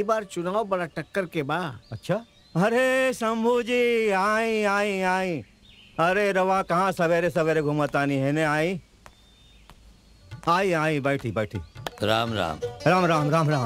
ई बार चुनाव बड़ा टक्कर के बा अच्छा अरे शंभू जी आई आई आई अरे रवा कहाँ सवेरे सवेरे घुमतानी है ने आई आई आई बैठी बैठी राम राम राम राम राम राम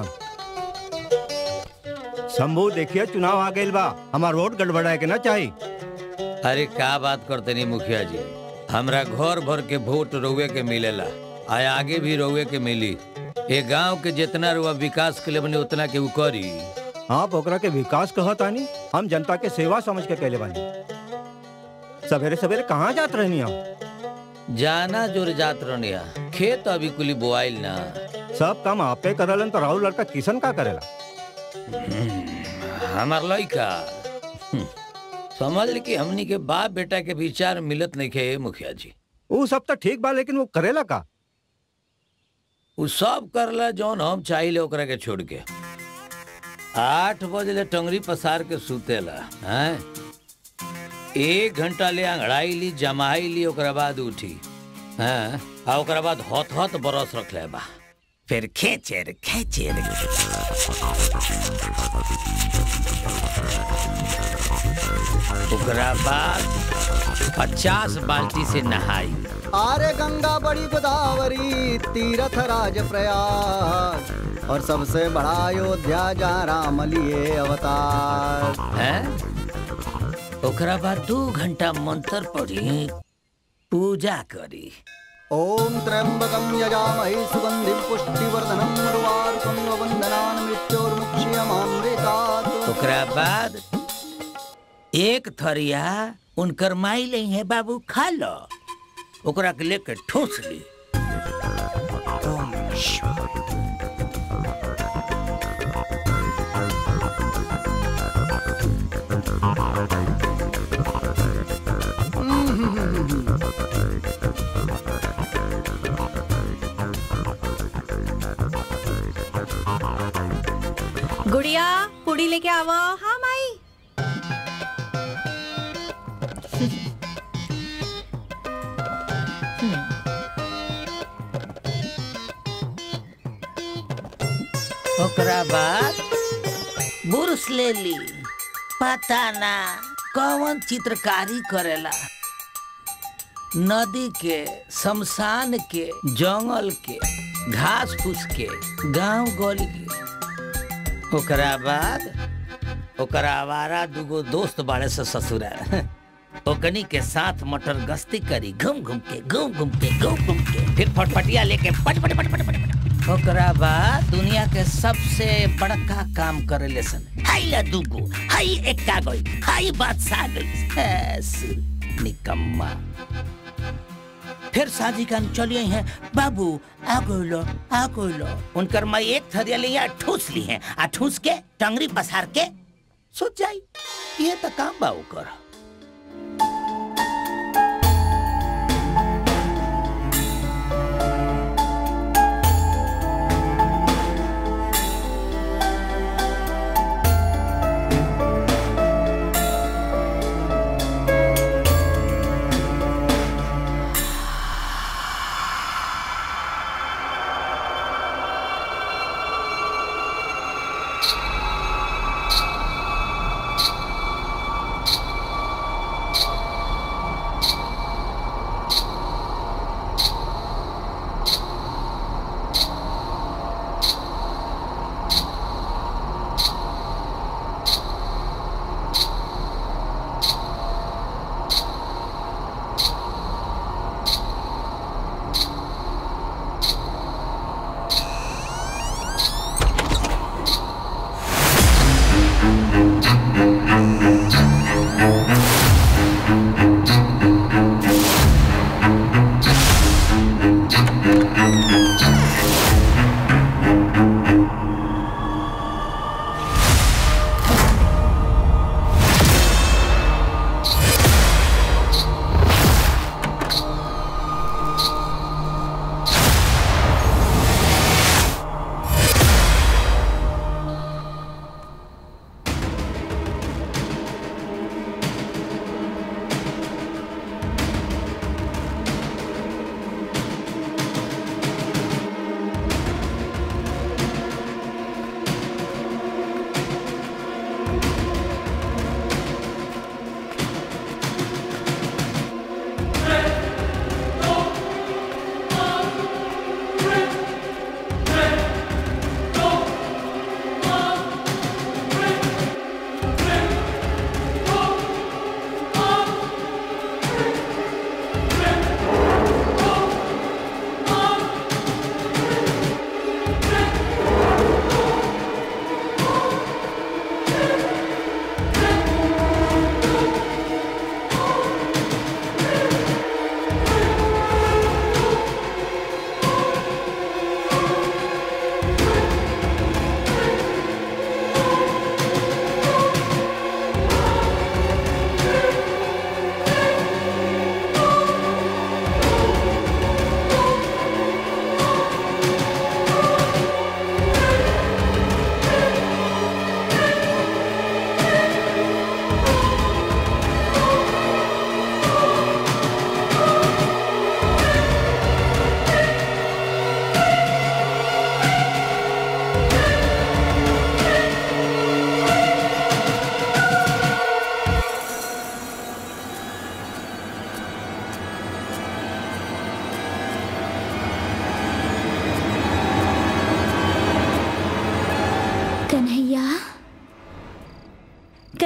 शंभू देखिए चुनाव आ गइल बा हमार वोट गड़बड़ाए के ना चाहिए अरे का बात करते नहीं मुखिया जी हमरा घर भर के वोट रउए के मिलेला आ आगे भी रउए के मिली ए गांव के जितना रुआ विकास के लिए बने उतना के उ करी आप ओकरा के विकास कहतानी हम जनता के सेवा समझ के कहले बानी सवेरे सवेरे कहाँ जात रहनी हम जाना जोर जात रनिया खेत अभी कुली बोआइल ना सब काम आपे करलन तो राहुल लड़का किशन का करेला हमार लड़का हम्म, समझ ली कि हमनी के बाप बेटा के विचार मिलत नहीं खे मुखिया जी वो सब तो ठीक बा लेकिन वो करेला का उ सब करला जौन हम चाहिए ओकरा के छोड़ के आठ बजे ले टंगरी पसार के सुतेला हैं एक घंटा ले अंगड़ाई ली जमाई ली ओकरा बाद उठी हैं आ ओकरा बाद हथ हथ बरस रख ले बा फिर खेचे रे खेचे रे ओकरा बाद पचास बाल्टी से नहाई आरे गंगा बड़ी गोदावरी तीरथ राज प्रयाग और सबसे बड़ा अयोध्या जहाँ राम लिए अवतार हैं ओकरा बाद दू घंटा मंत्र पढ़ी पूजा करी ओम त्र्यंबकम यजामहे सुगंधिम पुष्टिवर्धनम उर्वारुकम वंदनान मृत्योर्मुक्षीयमामृतात् ओकरा बाद एक थरिया उनकर माई ले है बाबू खा लो ओकरा के लेके ठूस ली गुड़िया पुड़ी लेके आवो हाँ माई ओकरा बाद बुरस ले ली पता ना कौन चित्रकारी करेला नदी के शमशान के जंगल के घास फूस के गांव गली के ओकरा बाद ओकरा आवारा दूगो दोस्त बाड़े से ससुरा ओकनी के साथ मटर गश्ती करी घूम घूम के घूम घूम के घूम घूम के फिर फटफटिया लेके पट पट पट पट पट पट ओकरा बाद दुनिया के सबसे बड़का काम करे ले सन हाई ला दूगो हाई एक्का गई हाई बादशाह गई ऐस, निकम्मा फिर शादी का चलिए हैं बाबू आ लो आ लो उनकर मैं एक थरिया लिया ठूस ली है आ ठूस के टंगरी पसार के सोच जाई ये तो काम बा ओकर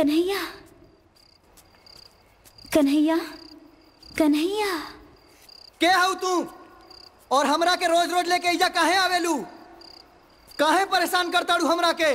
कन्हैया कन्हैया कन्हैया के हऊ तू और हमरा के रोज रोज लेके इजा काहे आवेलू काहे परेशान करताड़ू हमरा के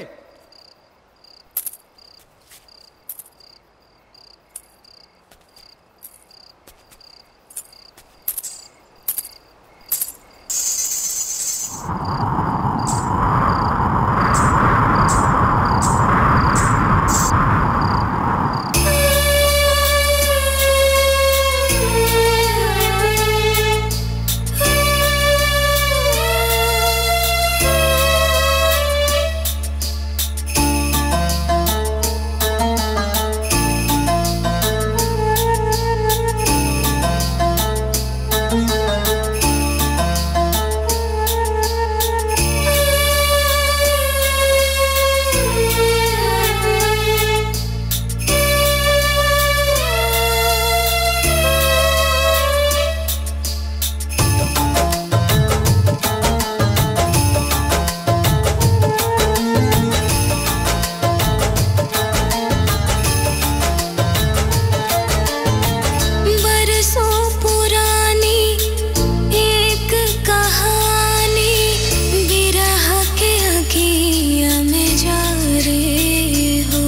बरसों पुरानी एक कहानी बिरह के अगिया में जा रे हो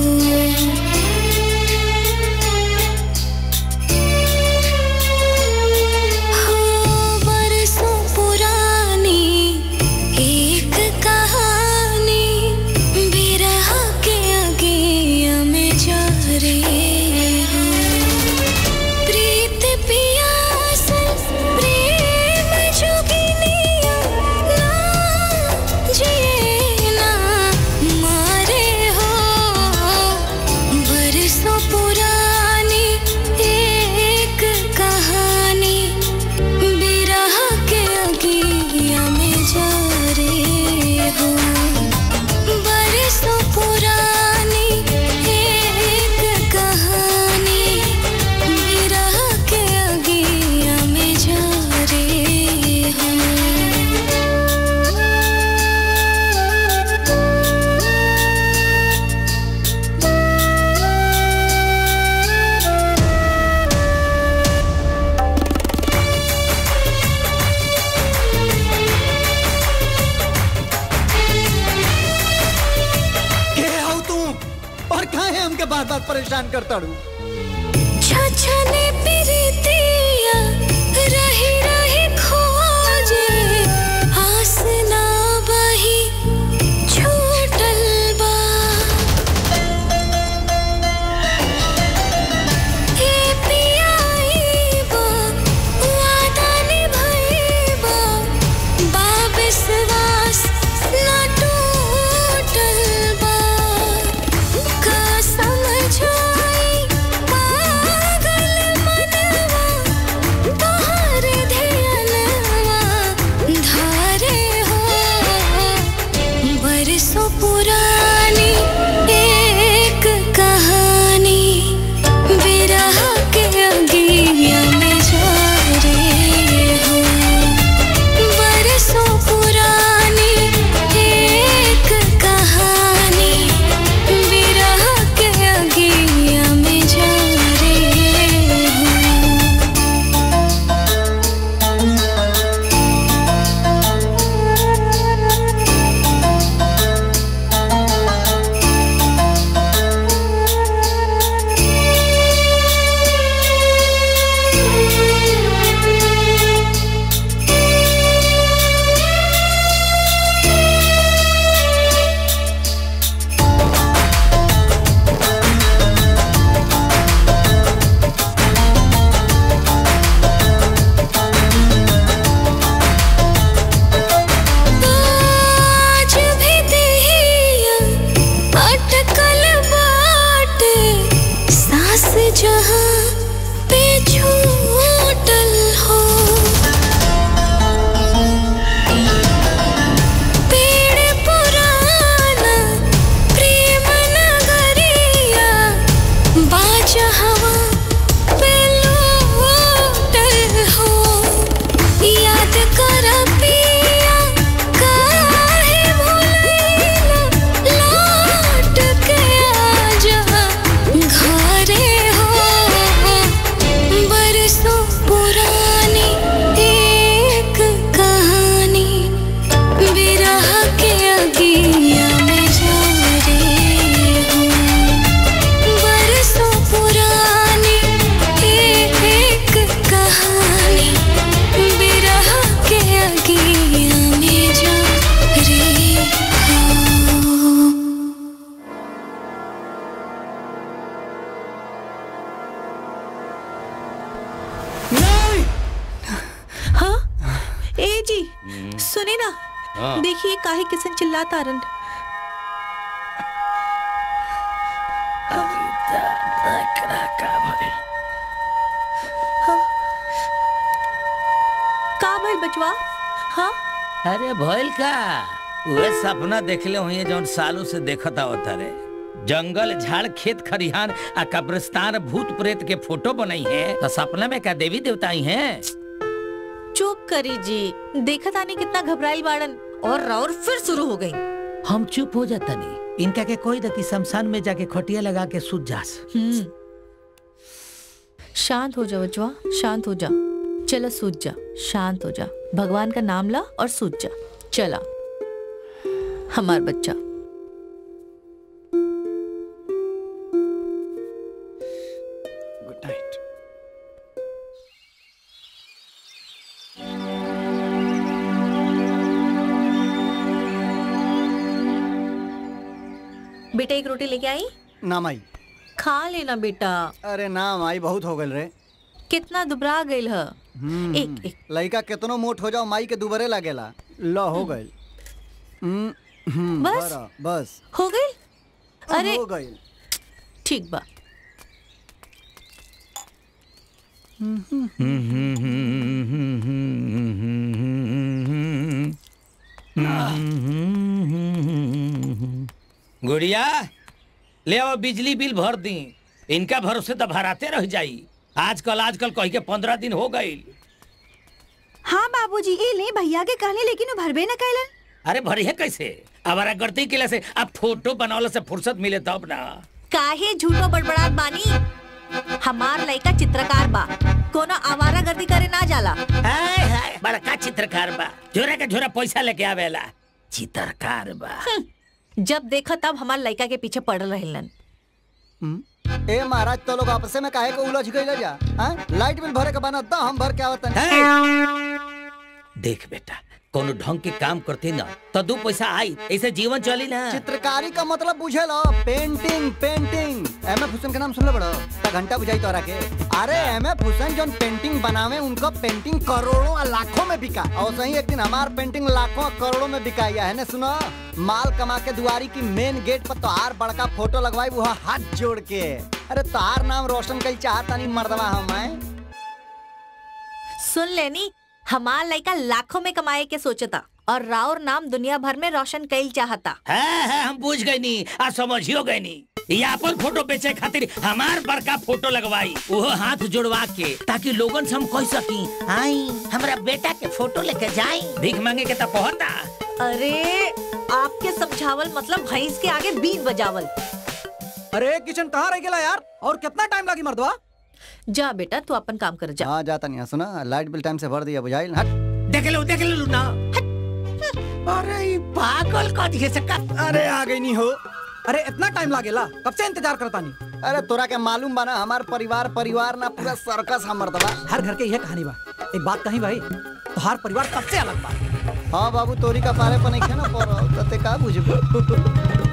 हो बरसों पुरानी एक कहानी बिरह के अगिया में जा रे हो प्रीत पियास प्रेम जोगिनिया ना जिए ना मारे हो बरसों पुरानी एक कहानी बिरह के अगिया में जा रे हो बरसों पुरानी एक कहानी बिरह के अगिया में जा रे हो के हऊ तू और काहे हमके बार बार परेशान करताड़ू छछने प्रीतिया रही रही खोजे आस ना बही छूटल बा ए पियाई बा वादा निभाईबा बा विश्वास ना टूटल बा का समझाई पागल नहीं हाँ ए जी सुने ना हाँ। देखिए काहे किसन चिल्लाता रन का भइल बचवा हाँ अरे भइल का उहे सपना देखले हुई जौन सालों से देखत आवत रे जंगल झाड़ खेत खरिहान आ कब्रिस्तान भूत प्रेत के फोटो बनाई है तो सपना में का देवी देवता आई हैं चुप करी जी देखत आनी कितना घबराइल बाड़न और राउर फिर शुरू हो गई हम चुप हो जाता नहीं इनका के कोई दकी शमशान में जाके खटिया लगा के सूत जास हम्म शांत हो जा बचवा शांत हो जा चला सूझ जा शांत हो जा भगवान का नाम ला और सूझ जा चला हमार बच्चा गुड नाइट बेटा एक रोटी लेके आई ना माई खा लेना बेटा अरे ना माई बहुत हो गल रे कितना दुबरा गइल ह एक एक लड़का केतनो मोट हो जाओ माई के दुबरे लागेला लो हो गए हम्म, हम्म, बस? बरा, बस हो गई अरे हो गई ठीक बा गुड़िया ले आओ बिजली बिल भर दी इनका भरोसे तो भराते रह जाई आजकल आजकल कही के पंद्रह दिन हो गई हाँ बाबूजी ये ले भैया के कहले लेकिन वो भरबे न कैलन अरे भरिए कैसे हमारा गलती के से अब फोटो बनावले से फुर्सत मिले तब ना काहे झूठो बड़बड़ात बानी हमार लड़का चित्रकार बा कोनो आवारा गर्दी करे ना जाला हाय हाय बड़का चित्रकार बा झोरा के झोरा पैसा लेके आवेला चित्रकार बा जब देखा तब हमार लड़का के पीछे पड़ रहलन हम्म, ए महाराज तो लोग आपसे में काहे को उलझ गइल जा हाँ? लाइट बिल भरे के बना द हम भर के आवत देख बेटा कोनो ढंग के काम करते ना तो दो पैसा आई ऐसे जीवन चली ना चित्रकारी का मतलब बुझे लो painting painting M F Husain के नाम सुन ले बड़ो ता घंटा बुझाई तोरा के अरे एम एफ हुसैन जोन पेंटिंग बनावे उनका पेंटिंग करोड़ों और लाखों में बिका और सही एक दिन हमार पेंटिंग लाखों और करोड़ों में बिका है ने सुनो माल कमा के दुआरी की मेन गेट पर तोहार बड़का फोटो लगवाई वो हाथ जोड़ के अरे तोहार नाम रोशन कई चाहता नहीं मर्दवा हम हैं सुन लेनी हमार लड़का लाखों में कमाए के सोचता और राउर नाम दुनिया भर में रोशन कईल चाहता है, है हम बुझ गए नी आ समझियो गए नी ये अपन फोटो बेचे खातिर हमार बड़का फोटो लगवाई वो हाथ जोड़वा के ताकि लोगन से हम कह सकी आई हमरा बेटा के फोटो लेके जाई भीख मांगे के तब पहुंचा अरे आपके समझावल मतलब भैंस के आगे बीट बजावल अरे किचन कहाँ रह गया यार और कितना टाइम लगी मर्दवा जा बेटा तू अपन काम कर जा हाँ जाता नहीं सुना लाइट बिल टाइम से भर दिया बुझाइल हट देख लो देख लो ना अरे ये पागल का दिखे से का अरे आ गई नहीं हो अरे इतना टाइम लागेला कब से इंतजार करता नहीं अरे तोरा के मालूम बा ना हमार परिवार परिवार ना पूरा सर्कस हमर दबा हर घर के यह कहानी बा एक बात कही भाई तो हर परिवार सबसे अलग बा हाँ बाबू तोरी का पारे पर नहीं खे ना पर तते का बुझबो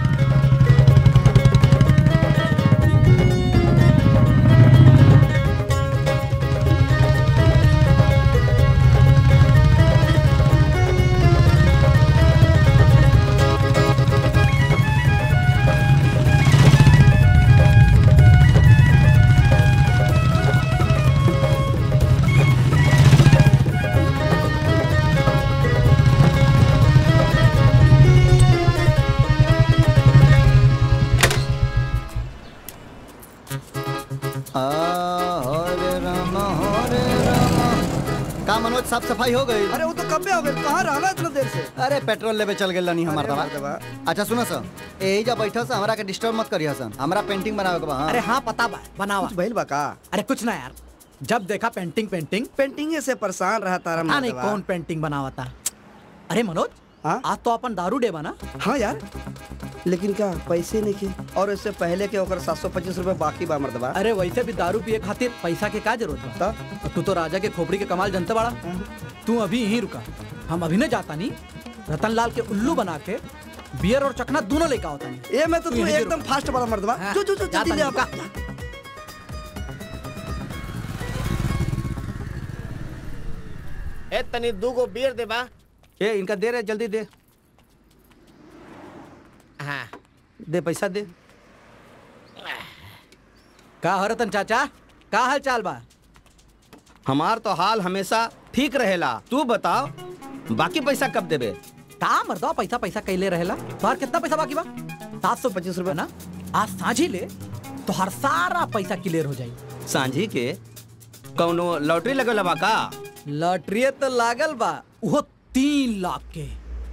आ, हरे राम हरे राम का मनोज साफ सफाई हो गई अरे वो तो कब हो गए कहाँ रहना इतना देर से अरे पेट्रोल लेवे चल गेल नहीं हमार अरे दवा मर्दवा। अच्छा सुनो सर यही जा बैठो से हमरा के डिस्टर्ब मत करियो सन हमरा पेंटिंग बनावे के बा हाँ। अरे हाँ पता बा बनावा कुछ भइल बा का अरे कुछ ना यार जब देखा पेंटिंग पेंटिंग पेंटिंग से परेशान रहा तारा पता नहीं मर्दवा। कौन पेंटिंग बनावा था अरे मनोज हाँ? आज तो अपन दारू डे बना हाँ यार लेकिन का पैसे नहीं के और इससे पहले के ओकर सात सौ पच्चीस रूपए बाकी बा मर्दवा अरे वैसे भी दारू पिए खातिर पैसा के का जरूरत बा तो तू तो राजा के खोपड़ी के कमाल जनता बड़ा तू अभी यहीं रुका हम अभी न जाता नहीं रतन लाल के उल्लू बना के बियर और चखना दोनों लेकर होता नहीं ये मैं तो तू तू यहीं एकदम रुक। फास्ट बड़ा मर्दवा हाँ, जो जो जो जाता जल्दी ले नहीं, आपा रुका। ए तनी दू गो बियर दे बा ए इनका दे रहे जल्दी दे हाँ दे पैसा दे का हो रतन चाचा का हाल चाल बा हमार तो हाल हमेशा ठीक रहेला तू बताओ बाकी पैसा कब देबे का मर्दा पैसा पैसा कैले रहेला तोहार कितना पैसा बाकी बा सात सौ पच्चीस रुपया ना आज साझी ले तो हर सारा पैसा क्लियर हो जाई सांझी के कौनो लॉटरी लगल बा का लॉटरी तो लागल बा वो तीन लाख के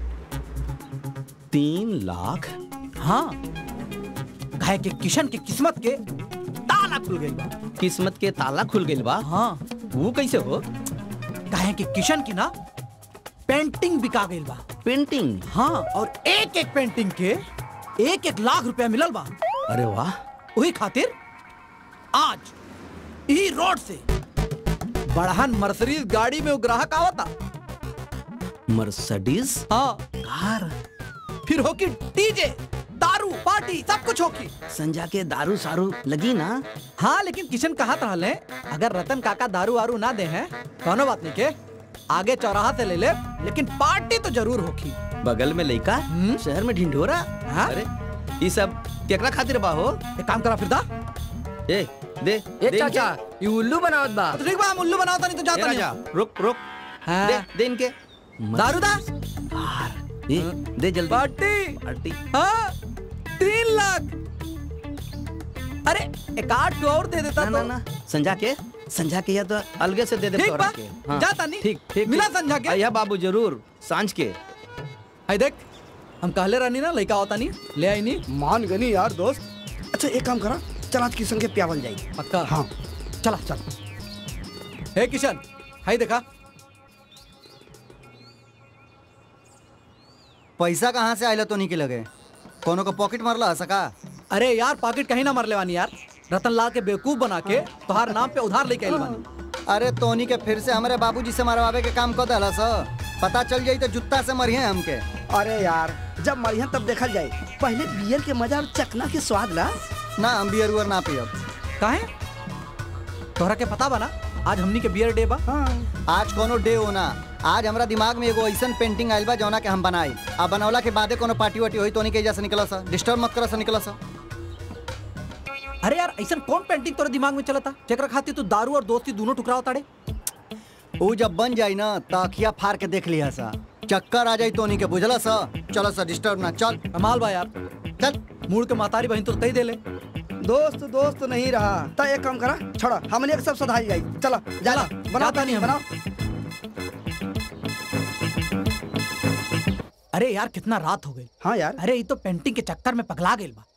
तीन लाख हाँ घाय के किशन के किस्मत के ताला खुल गई बा किस्मत के ताला खुल गइल बा हाँ वो कैसे हो घाय के किशन की ना पेंटिंग बिका गई बा पेंटिंग हाँ और एक एक पेंटिंग के एक एक लाख रुपया मिलल बा अरे वाह वही खातिर आज ई रोड से बड़हन मर्सरीज गाड़ी में वो ग्राहक आवता मर्सिडीज हाँ कार फिर होकी डीजे दारू पार्टी सब कुछ होकी संजा के दारू सारू लगी ना हाँ लेकिन किशन कहा रहले अगर रतन काका दारू वारू ना दे हैं कोनो बात नहीं के आगे चौराहा से ले ले लेकिन पार्टी तो जरूर होगी बगल में लइका हम्म? शहर में ढिंढोरा हाँ? अरे ये सब केकरा खातिर बा हो एक काम करा फिर दा ए दे ए दे चाचा इनके। ये उल्लू बनावत बा तो ठीक बा हम उल्लू बनाता नहीं तो ए जाता राजा नहीं रुक रुक हाँ। दे दे इनके दारू दा कार ए, दे जल्दी पार्टी पार्टी हाँ तीन लाख अरे एक आठ और दे देता ना ना तो ना संजा के संजा के या तो अलगे से दे दे ठीक तोरा बा, के जाता नहीं। ठीक ठीक मिला ठीक। संजा के? आइया बाबू जरूर सांझ के हाय देख हम कहले रहनी ना लड़का होता नहीं ले आई नहीं मान गनी यार दोस्त अच्छा एक काम करा चल आज किशन के प्यावल जाई पक्का हाँ चला चल हे किशन हाय देखा पैसा कहाँ से आयला तो नहीं के लगे कोनो को पॉकेट मारला सका अरे यार पॉकेट कहीं ना मरले वानी यार रतन लाल के बेवकूफ बना के तोहार नाम पे उधार लेके आइल बानी अरे तोनी के फिर से हमारे बाबूजी से मरवावे के काम कर दला स पता चल जाई तो जुत्ता से मरिए हमके अरे यार जब मरियन तब देखल जाए पहले बियर के मजा और चकना के स्वाद ला ना हम बियर उयर ना पियब काहे तोहरा के पता बना आज हमनी के बियर डे बा आज कोनो डे होना आज हमरा दिमाग में एगो ऐसन पेंटिंग आइल बा जौना के हम बनाई आ बनौला के बादे कोनो पार्टी वार्टी होई तोनी के एजा से निकला सा डिस्टर्ब मत करा सा निकला सा अरे यार ऐसा कौन पेंटिंग तोरे दिमाग में चलता जेकरा खातिर तू दारू और दोस्ती दोनों टुकराव ताड़े ऊ जब बन जाई ना त अखिया फाड़ के देख लिया सा चक्कर आ जाई तोनी के बुझला सा चलो सा डिस्टर्ब ना चल कमाल बा यार चल मूड के मातारी बहन तो तई दे ले दोस्त दोस्त नहीं रहा ता एक काम करा छोड़ा हमने एक सब सधाई जाई चला जाला चला, बनाओ जाता नहीं हम। बनाओ अरे यार कितना रात हो गई हाँ यार अरे ये तो पेंटिंग के चक्कर में पगला गई बा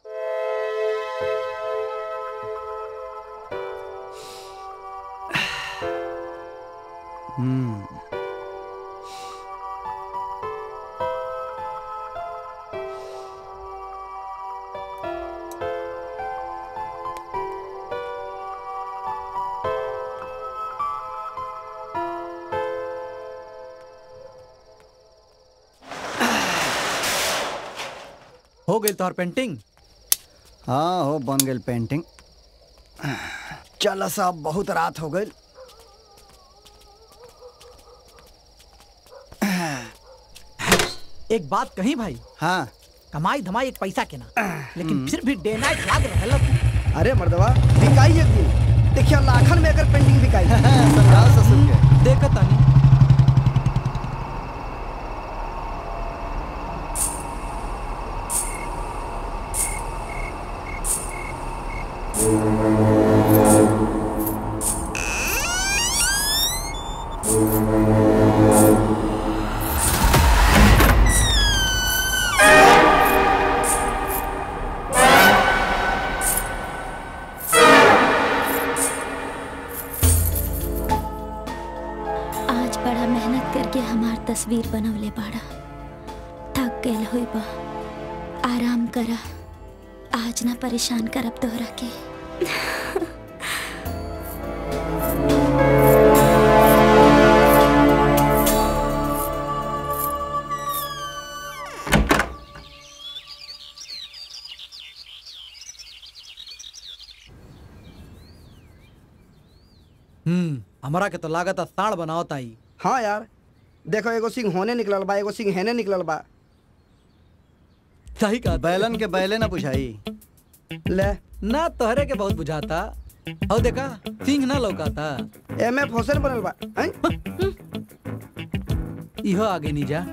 हो गई तोहर पेंटिंग हाँ हो बन गई पेंटिंग चल साहब बहुत रात हो गई एक बात कही भाई हाँ कमाई धमाई एक पैसा के ना लेकिन फिर भी डे नाइट लाग रहला तू अरे मर्दवा बिकाई एक दिन देखिए लाखन में अगर पेंटिंग बिकाई समझाओ ससुर के देखत तानी आज बड़ा मेहनत करके हमार तस्वीर बनवले बाड़ा थक गए हुई बा आराम करा आज ना परेशान करब तोहरा के हम्म हमारा के तो लागत साड़ बनाओ ताई हाँ यार देखो एगो सिंह होने निकलल बा एगो सिंह हेने निकलल बा सही कहा बैलन के बैले ना बुझाई ले ना तोहरे के बहुत बुझाता और देखा सिंह ना लौकाता एम एफ हुसैन बनल बा हैं? इहो आगे नहीं जा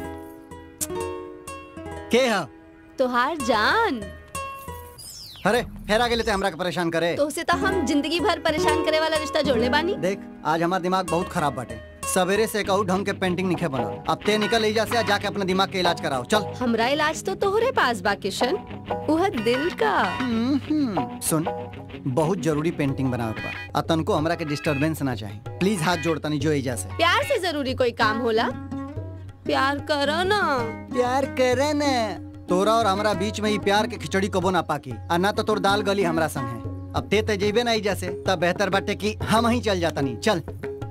के हा तोहार जान अरे फेर आगे लेते हमरा के परेशान करे तो उसे तो हम जिंदगी भर परेशान करे वाला रिश्ता जोड़ले बानी देख आज हमार दिमाग बहुत खराब बाटे सवेरे से कहू ढंग के पेंटिंग निखे बनल अब ते निकल एजा से आ जाके अपने दिमाग के इलाज कराओ चल हमरा इलाज तो तोहरे पास बा किशन उह दिल का हम्म, सुन बहुत जरूरी पेंटिंग बनावे के बा आ तनको हमरा के डिस्टरबेंस ना चाही प्लीज हाथ जोड़ तनी जो एजा से प्यार से जरूरी कोई काम होला प्यार करो ना प्यार करे ने तोरा और हमरा बीच में ही प्यार के खिचड़ी कबो ना पाकी आ ना तो तोर दाल गली हमरा संग है अब ते ते जेबे ना एजा से तब बेहतर बाटे कि हम ही चल जाता नहीं चल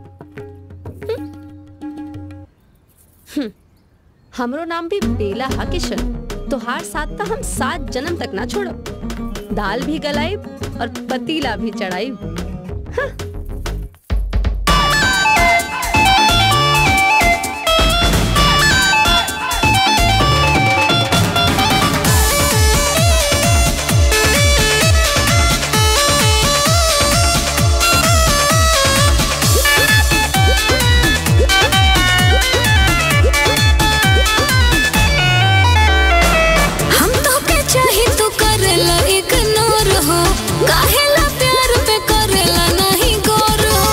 हमरो नाम भी बेला हा किशन तोहार साथ तो हम सात जन्म तक ना छोड़ब दाल भी गलाई और पतीला भी चढ़ाई हम तो के चाही तू करेला इग्नोर हो काहेला प्यार पे करेला नहीं गौर हो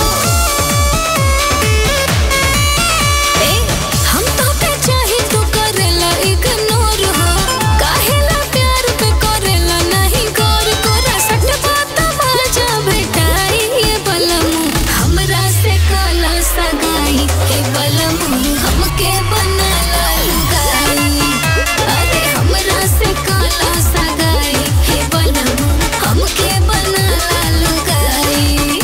ए हम तो के चाही तू करेला इग्नोर हो काहेला प्यार पे करेला नहीं गौर कोरा सट बात मजा भेटाई ये बलमु हमरा से काला सगाई हे बलमु हमके बनाला लुगाई अरे हमरा से काला सगाई हे बनम हमके बनाला लुगाई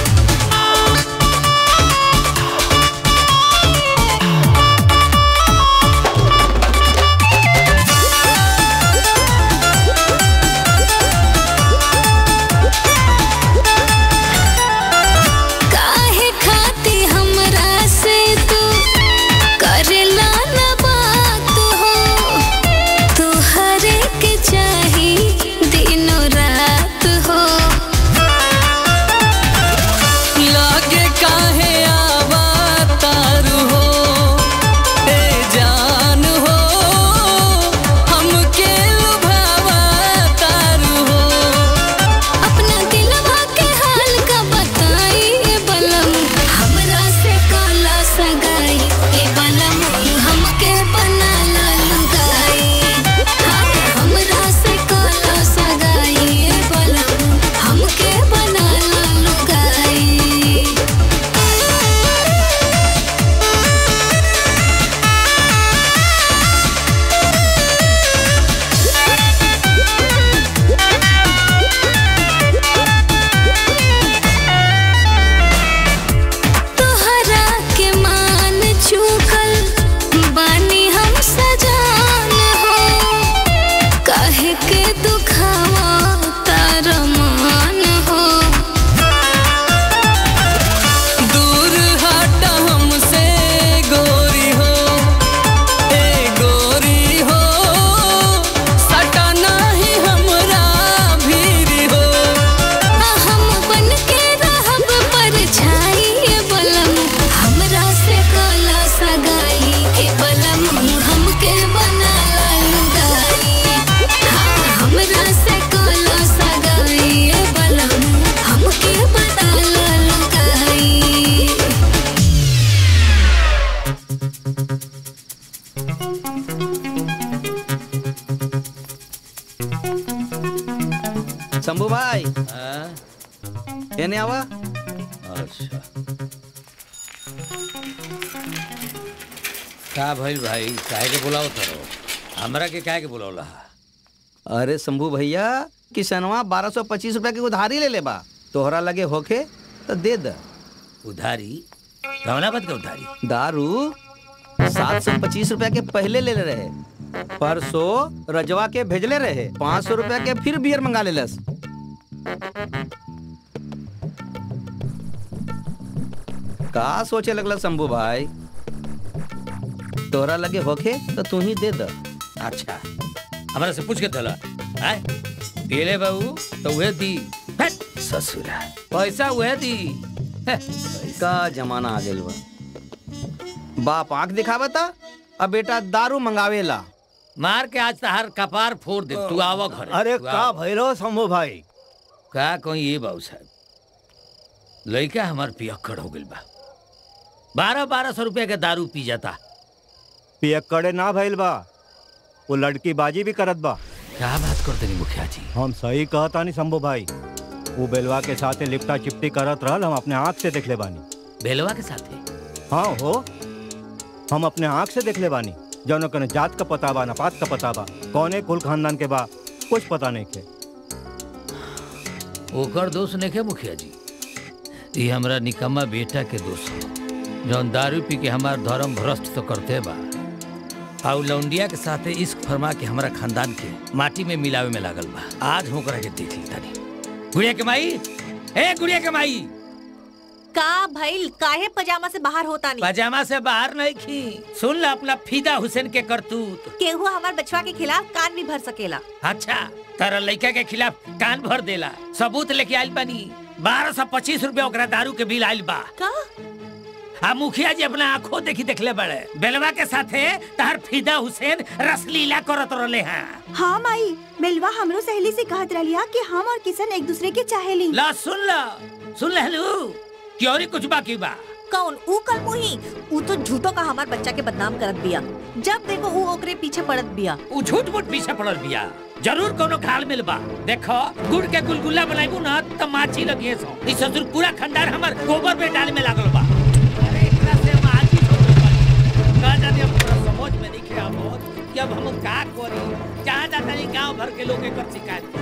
काहे खाती हमरा से तू करेला न बात हो तुहरे के चाही दिनों रात हो लागे काहे आवा तारू हो ए जान हो हमके लुभावा तारू हो अपना दिलवा के हाल का बताई ए बलम हमरा से काला सगाई ए बलम हमके बनाला लुगाई हाँ, हमरा से काला सगाई ए बलम हमके बनाला लुगाई तोहरा के मान चुकल बानी हम सजान हो काहे के दुखावा तार मान हो दूर हट हमसे गोरी हो ए गोरी हो सटा नहीं हमरा भीरी हो हम बन के रहब परछाई ए बलम हमरा से काला सगाई ए बलम हमके बनाला लुगाई हाँ, हमरा से काला सगाई ए बलम हमके बनाला लुगाई शंभू भाई हाँ? एने आवा अच्छा का भइल भाई काहे के बुलाओ तरो हमरा के काहे के बुलावला अरे शंभू भैया किसनवा बारह सौ पच्चीस रुपया की उधारी ले ले बा तोहरा लगे होखे तो दे द उधारी कमलापत के उधारी दारू सात सौ पच्चीस रुपया के पहले ले ले रहे परसों रजवा के भेजले रहे पाँच सौ रुपया के फिर बियर मंगा लेलस का सोचे लगल शंभू भाई तोरा लगे होखे तो तू ही दे द अच्छा हमारा से पूछ के दला आय पीले बाबू तो वह दी हट, ससुरा पैसा वह दी का जमाना आ गेल बा बाप आंख दिखावता अब बेटा दारू मंगावेला मार के आज तहार कपार फोड़ दे तू आवा घर अरे का भैलो शंभू भाई का कहीं ये बाबू साहब लड़का हमार पियक्कड़ हो गइल बा बारह बारह सौ रुपया के दारू पी जाता पियक्कड़े ना भइल बा वो लड़की बाजी भी करत बा क्या बात करते नहीं मुखिया जी हम सही कहता नहीं शंभू भाई वो बेलवा के साथे लिपटा चिपटी करत रहल हम अपने आँख से देखले बानी बेलवा के साथ हाँ हो हम अपने आँख से देखले बानी जौन कने जात का पता बा नपात का पता बा कौने कुल खानदान के बा कुछ पता नहीं के ओकर दोष नहीं के मुखिया जी ये हमरा निकम्मा बेटा के दोष है जौन दारू पी के हमार धर्म भ्रष्ट तो करते बा आउ लौंडिया के साथे इश्क फरमा के हमारा खानदान के माटी में मिलावे में लागल बा आज हम ओकरा के देख ली तानी गुड़िया के माई ए गुड़िया के माई का भइल काहे पजामा से बाहर होता नहीं पजामा से बाहर नहीं खी सुन ला अपना फिदा हुसैन के करतूत केहू हमार बचवा के खिलाफ कान भी भर सकेला अच्छा तारा लड़का के खिलाफ कान भर देला सबूत लेके आइल बानी बारह सौ पच्चीस रूपया ओकरा दारू के बिल आइल बा का आ मुखिया जी अपना आंखों देखी देखले बड़े बेलवा के साथे तार फिदा हुसैन रसलीला करत रहले हैं हाँ माई बेलवा हमरो सहेली से कहत रहिया कि हम और किशन एक दूसरे के चाहेली ला सुन ला सुन लहलू क्योरी कुछ बाकी बा कौन ऊ कल मुही ऊ तो झूठो का हमार बच्चा के बदनाम करत बिया जब देखो ऊ ओकरे पीछे पड़त बिया उ झूठ मूठ पीछे पड़ल बिया जरूर कोनो घाल मिल बा देखो गुड़ के गुलगुला बनाइबू ना त माछी लगिए सो ई ससुर पूरा खंडार हमर गोबर में डाल में लागल बा अरे एकरा से हम आज ही छोड़ बानी का जाने अब पूरा समझ में नहीं खेआ बहुत कि अब हम का करी जहाँ जाता नहीं गांव भर के लोग एकर शिकायत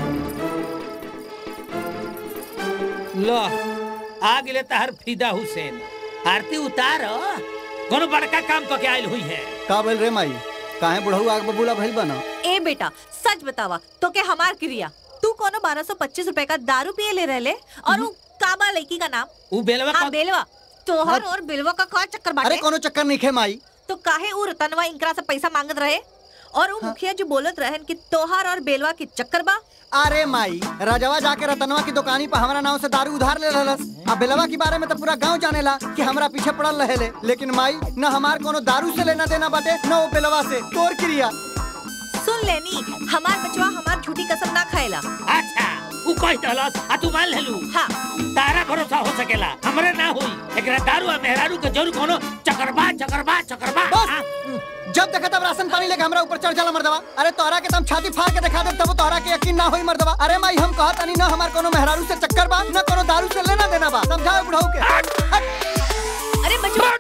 लो आ गेले तहर फिदा हुसैन आरती उतार कोनो बड़का काम तो के आइल हुई है का बोल रे माई काहे बुढ़ऊ आग बबूला भइल बना ए बेटा सच बतावा तो के हमार क्रिया तू कोनो बारह सौ पच्चीस रूपए का दारू पिए ले रहले और ऊ काबा लड़की का नाम उ बेलवा हाँ बेलवा तोहर और बेलवा का का चक्कर बाटे अरे कोनो चक्कर नहीं खे माई तो काहे ऊ रतनवा इनकरा से पैसा मांगत रहे और ऊ मुखिया जी बोलत रहन कि तोहार और बेलवा के चक्कर बा अरे माई राजवा जाके रतनवा की दुकानी पर हमारा नाव से दारू उधार ले रहलस आ बेलवा के बारे में तो पूरा गांव जानेला कि हमरा पीछे पड़ल रहेले लेकिन माई न हमार कोनो दारू से लेना देना बाटे न वो बेलवा से तोर क्रिया सुन लेनी हमार बचवा हमार झूठी कसम ना खाएला अच्छा उ कह दहलस आ तू मान लेलू हाँ तारा भरोसा हो सकेला हमरे ना होई एकरा दारू आ मेहरारू के जरूर कोनो चकरबा चकरबा चकरबा बस। हाँ? जब देखा तब राशन पानी लेके हमरा ऊपर चढ़ जाला मर्दवा अरे तोहरा के तम छाती फाड़ के दिखा दे तब तोहरा के यकीन ना होई मर्दवा अरे माई हम कहत नहीं न हमार कोनो मेहरारू से चक्कर बा न कोनो दारू से लेना देना बा समझाओ बुढ़ऊ के हट। अरे बचवा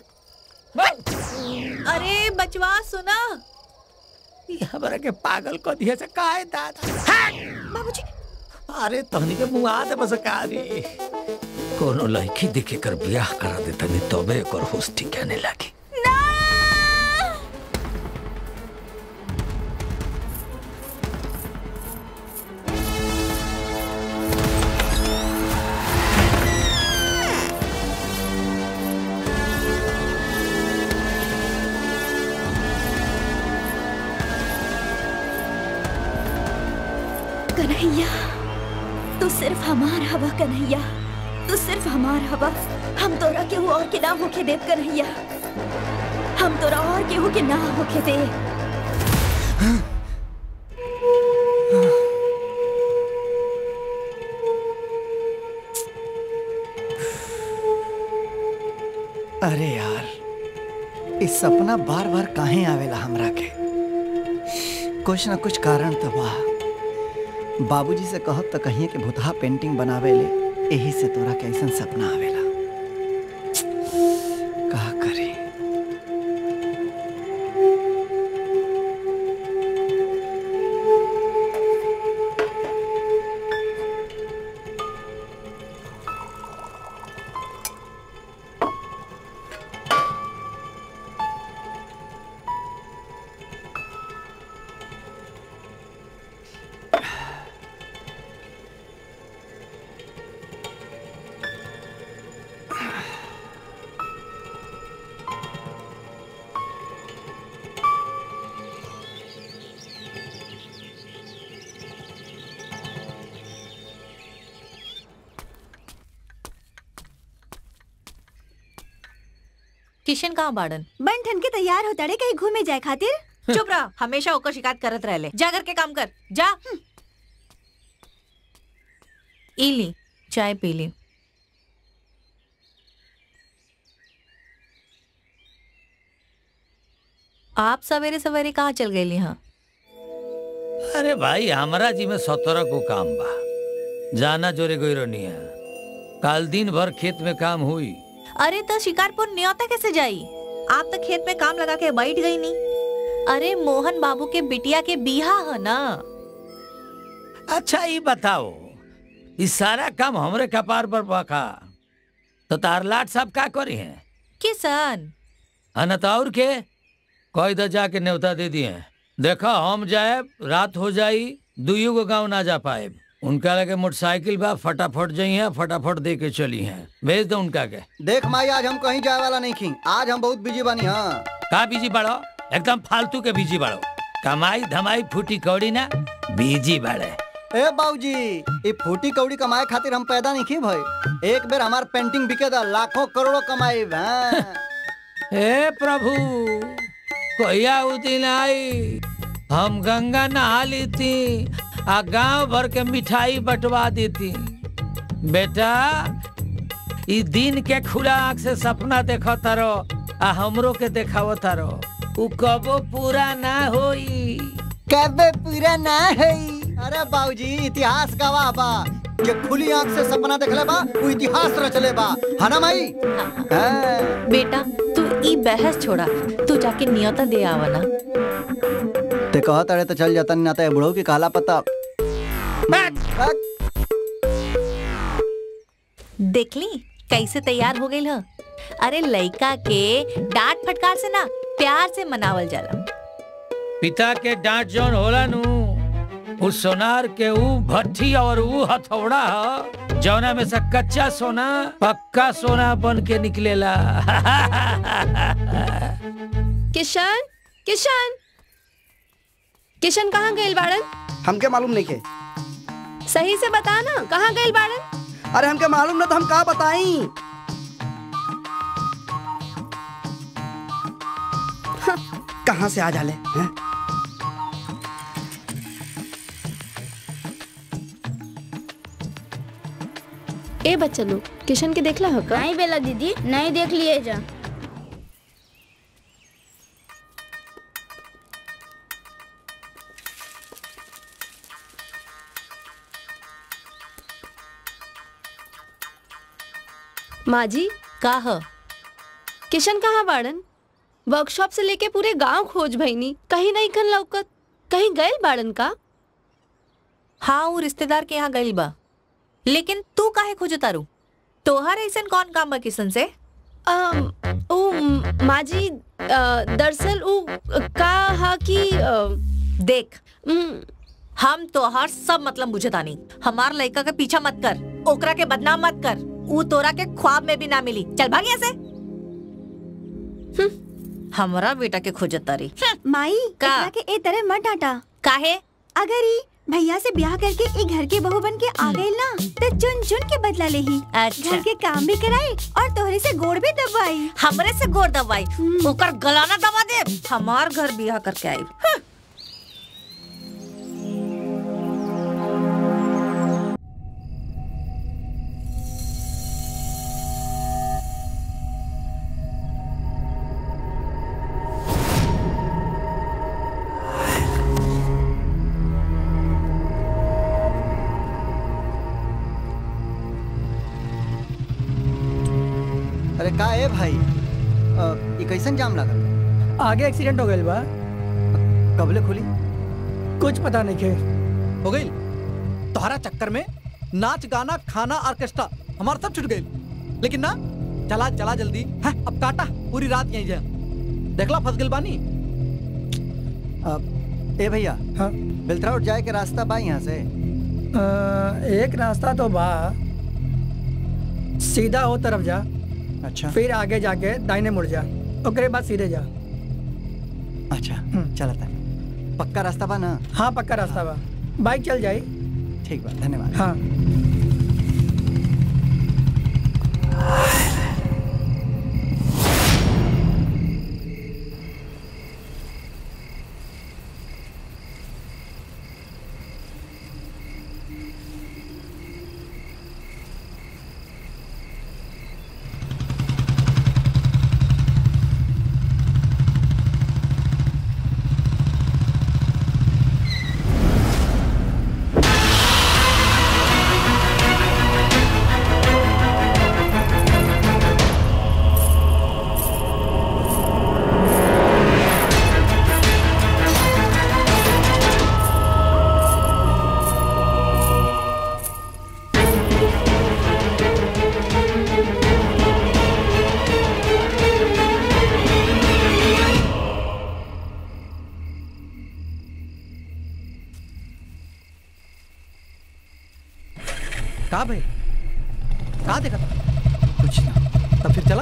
अरे बचवा सुना ई हमरा के पागल क दिए से काहे दादा बाबूजी अरे तहनी के मुंह आ दे बस कारी कोनो लड़की देखे कर बियाह करा दे तनी तबे एकर होश ठिकाने लागी कन्हैया तू सिर्फ हमार हवा कन्हैया तू सिर्फ हमार हवा हम तोरा केहू और के ना होके देव कन्हैया हम तोरा और केहू के ना होके दे अरे यार इस सपना बार बार काहे आवेला हमरा के कुछ ना कुछ कारण तो बा बाबूजी से कहब तो कहिए कि भूतहा पेंटिंग बनावे ले यही से तोरा के ऐसन सपना आवेला का करी किशन कहाँ बाड़न बन ठन के तैयार होता रे कहीं घूमे जाए खातिर चुप रह हमेशा ओकर शिकायत करत रहले जा करके काम कर जा ई ली चाय पी ली आप सवेरे सवेरे कहाँ चल गए यहाँ अरे भाई हमारा जी में सतरह को काम बा जाना जोरे गोई रोनी है कल दिन भर खेत में काम हुई अरे तो शिकारपुर न्योता कैसे जाई आप तो खेत में काम लगा के बैठ गई नहीं अरे मोहन बाबू के बिटिया के बिहा है ना अच्छा ये बताओ इस सारा काम हमरे कपार पर बका तो तार लाट साहब का करी है किसान अनत और के कोई तो जाके न्योता दे दिए देखा हम जाए रात हो जाई दुइयो को गांव ना जा पाए उनका लगे मोटरसाइकिल बा फटाफट जाई है फटाफट दे के चली हैं भेज दो उनका के देख माई आज हम कहीं जाए वाला नहीं खी आज हम बहुत बिजी बानी हाँ का बीजी बाड़ो एकदम फालतू के बीजी बाड़ो कमाई धमाई फूटी कौड़ी ना बीजी बाड़े ए बाबूजी ये फूटी कौड़ी कमाए खातिर हम पैदा नहीं की भाई एक बेर हमार पेंटिंग बिके दा लाखों करोड़ों कमाई हाँ। हे प्रभु कोया उ दिन आई हम गंगा नहा ली थी आ गांव भर के मिठाई बंटवा दी थी बेटा ई दिन के खुला आंख से सपना देखो तारो आ हमरो के देखावो तारो उ कबो पूरा ना होई कबे पूरा ना है अरे बाबूजी इतिहास गवाह बा जे खुली आंख से सपना देखले बा वो इतिहास रचले बा है ना माई हाँ। बेटा तू ई बहस छोड़ा तू जाके नियता दे आवना ते कहा तारे तो चल जाता ना तो बुढ़ो की काला पता देख ली कैसे तैयार हो गई ह अरे लइका के डांट फटकार से ना प्यार से मनावल जाला पिता के डांट जौन होला नु उ सोनार के ऊ भट्ठी और ऊ हथौड़ा ह जौना में से कच्चा सोना पक्का सोना बन के निकलेला किशन किशन किशन कहाँ गए बाड़न हमके मालूम नहीं के सही से बता ना कहाँ गए बाड़न अरे हमके मालूम ना तो हम का बताई कहाँ से आ जाले हैं? ए बच्चा लोग किशन के देखला हो का नहीं बेला दीदी नहीं देख लिए जा माँ जी का ह किशन कहाँ बाड़न वर्कशॉप से लेके पूरे गांव खोज भईनी कहीं नहीं खन लौकत कहीं गए बाड़न का हाँ वो रिश्तेदार के यहाँ गई बा लेकिन तू काहे खोज तारू तोहर ऐसन कौन काम बा किशन से अम, उ म- माँ जी अ, दरअसल उ का हा कि अ, देख हम तोहार सब मतलब बुझे तानी हमार लड़का के पीछा मत कर ओकरा के बदनाम मत कर ऊ तोरा के ख्वाब में भी ना मिली चल भाग यहाँ से हमरा बेटा के खोजत तारी माई का? एकरा के ए तरह मत डांटा काहे अगर ई भैया से ब्याह करके ई घर के बहू बन के आ गई ना तो चुन चुन के बदला लेही अच्छा। घर के काम भी कराई और तोहरे से गोड़ भी दबाई हमरे से गोर दबाई ओकर गलाना दबा दे हमार घर बियाह करके आई अरे का है भाई अ, ई कैसन जाम लागल आगे एक्सीडेंट हो गई बा कबले खुली कुछ पता नहीं के हो गई तोहरा चक्कर में नाच गाना खाना ऑर्केस्ट्रा हमारा सब छूट गई लेकिन ना चला चला जल्दी है अब काटा पूरी रात यहीं जा देखला फंस गइल बानी अ, ए भैया हाँ बेलथरा रोड जाए के रास्ता बा यहाँ से अ, एक रास्ता तो बा सीधा हो तरफ जा अच्छा फिर आगे जाके दाहिने मुड़ जा ओकरे बाद सीधे जा अच्छा चला था पक्का रास्ता बा ना हाँ पक्का रास्ता बा बाइक चल जाई ठीक बा धन्यवाद हाँ का भाई का देखा था कुछ ना तब फिर चला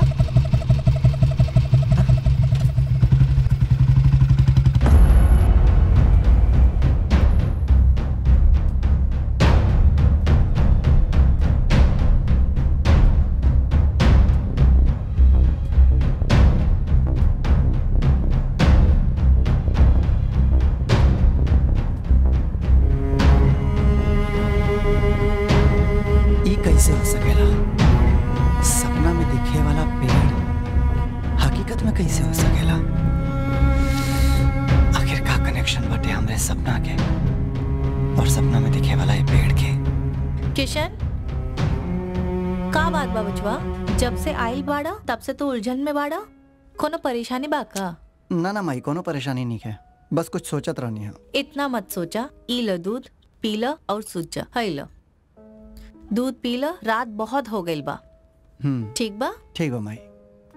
ई कैसे हो सकेला सपना में दिखे वाला पेड़ हकीकत में कैसे हो सकेला आखिर का कनेक्शन बटे हमरे सपना के और सपना में दिखे वाला ये पेड़ के किशन का बात बा बचवा जब से आइल बाड़ा तब से तो उलझन में बाड़ा कोनो परेशानी बा का ना ना माई कोनो परेशानी नहीं है बस कुछ सोचत रहनी है इतना मत सोचा ई लो दूध पी लो और सूझ जा है लो दूध पी लो रात बहुत हो गई बा हम्म ठीक बा ठीक हो माई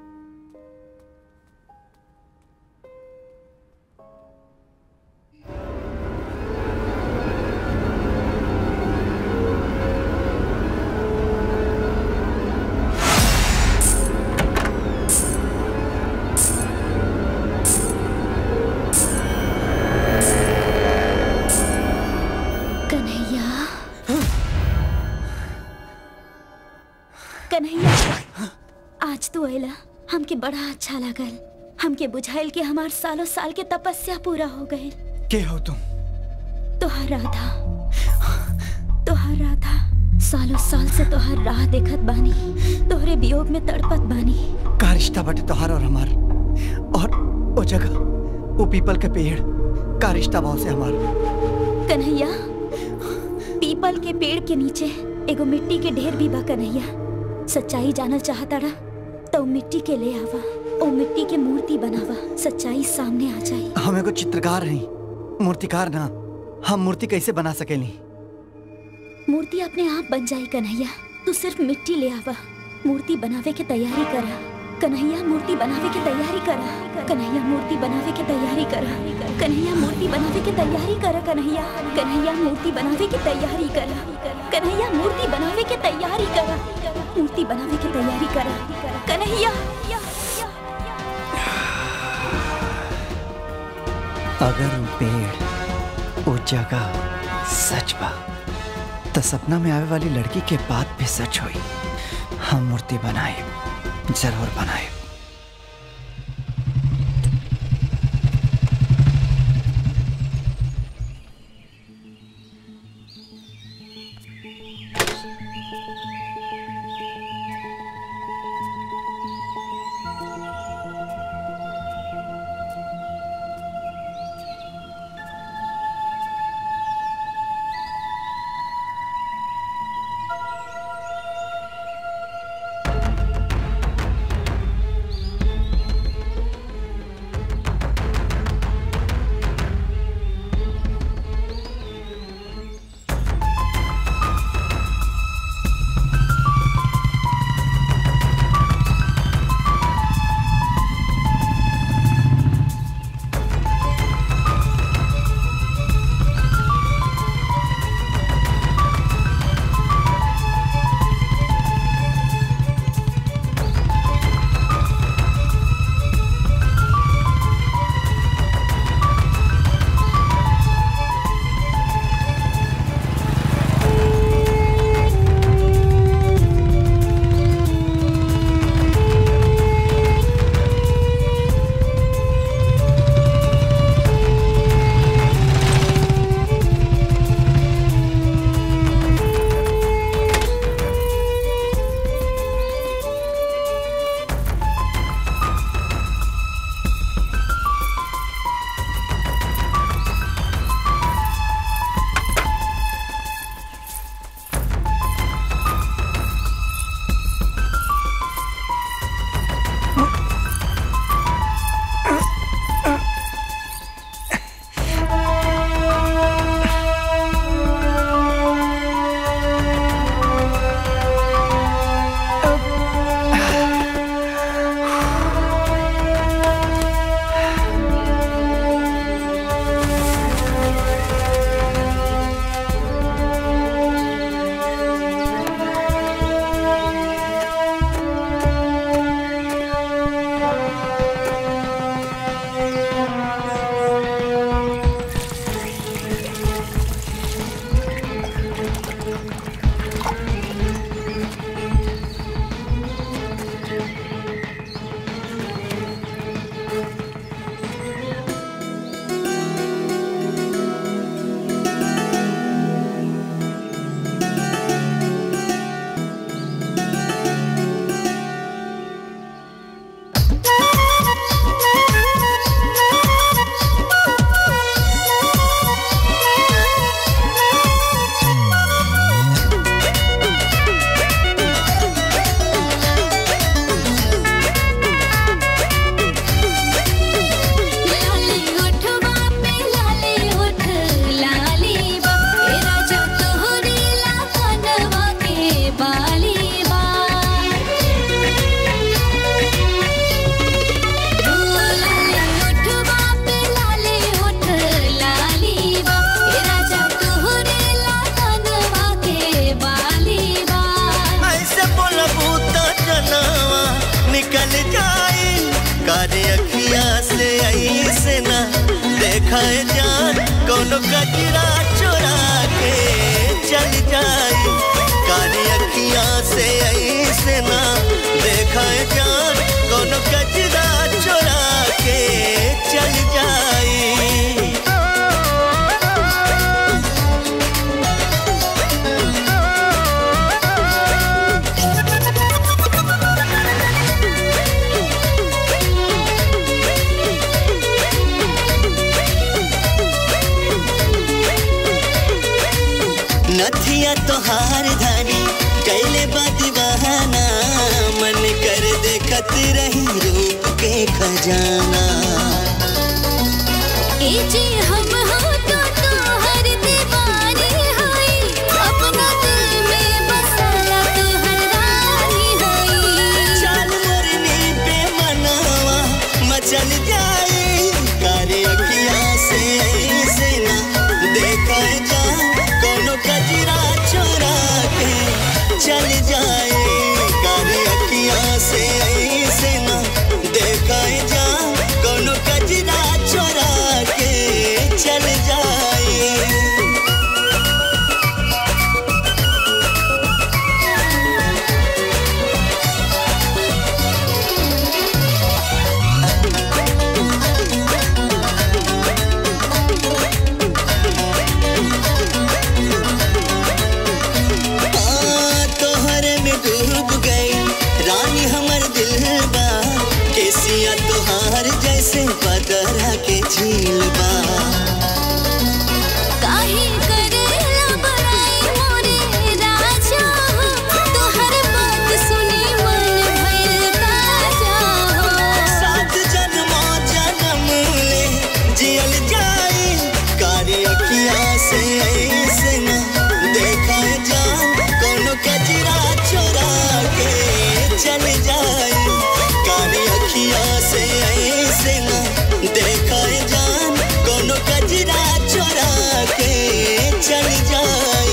कन्हैया कन्हैया आज तू अला हमके बड़ा अच्छा लगल हमके बुझाइल कि हमार सालों साल के तपस्या पूरा हो गए के हो तुम तोहर राधा तोहर राधा सालों साल से तोहर राह देखत बानी तोहरे वियोग में तड़पत बानी का रिश्ता बटे तोहार और हमार और वो जगह वो पीपल के पेड़ का रिश्ता भाव से हमार कन्हैया पीपल के पेड़ के नीचे एगो मिट्टी के ढेर भी बा कन्हैया सच्चाई जानल चाहताड़ा तो मिट्टी के ले आवा ओ मिट्टी के मूर्ति बनावा सच्चाई सामने आ जाई हम एगो चित्रकार नहीं मूर्तिकार ना हम मूर्ति कैसे बना सकेली मूर्ति अपने आप बन जाई कन्हैया तू सिर्फ मिट्टी ले आवा मूर्ति बनावे के तैयारी करा कन्हैया मूर्ति बनावे के तैयारी करा कन्हैया मूर्ति बनावे के तैयारी करा कन्हैया मूर्ति बनावे के तैयारी करा कन्हैया कन्हैया मूर्ति बनावे के तैयारी करा कन्हैया मूर्ति बनावे के तैयारी करा मूर्ति बनावे के तैयारी करा कन्हैया अगर वो पेड़ वो जगह सच बा तो सपना में आवे वाली लड़की के बात भी सच हुई हम मूर्ति बनाए जरूर बनाए जाई कारे अखिया से ऐसे ना देखा जान कोनो कचरा चुरा के चल जाई कारे अखिया से ऐसे ना देखा जान कोनो कचरा चुरा के चल जाई नथिया तोहार धानी कैले बाती बहाना मन कर देखत रही रूप के खजाना ए जी हम हो तो तोहर दीवानी हई अपना दिल में बसाया तोहर रानी हई चाल मोरनी पे मनावा मचल जाए कारे अखिया से ऐसे ना देखा जा कोनो कजरा चुरा के चल जाए कारे अखिया से ऐसे ना देखा जा कोनो कजरा चुरा के चल जाए हाँ, तोहरे में डूब गई रानी हमर दिल बा केसिया तोहार जैसे बदरा के झील बा काहे करेला बड़ाई मोरे राजा हो तोहर बात सुनी मन भइल ताजा हो सात जन्मों जन्म ले जियल जाई कारे अखिया से ऐसे न देखा जान कोनो कजरा चुरा के चल जाई कारे अखिया से ऐसे न देखा जान कोनो कजरा चुरा के चल जाई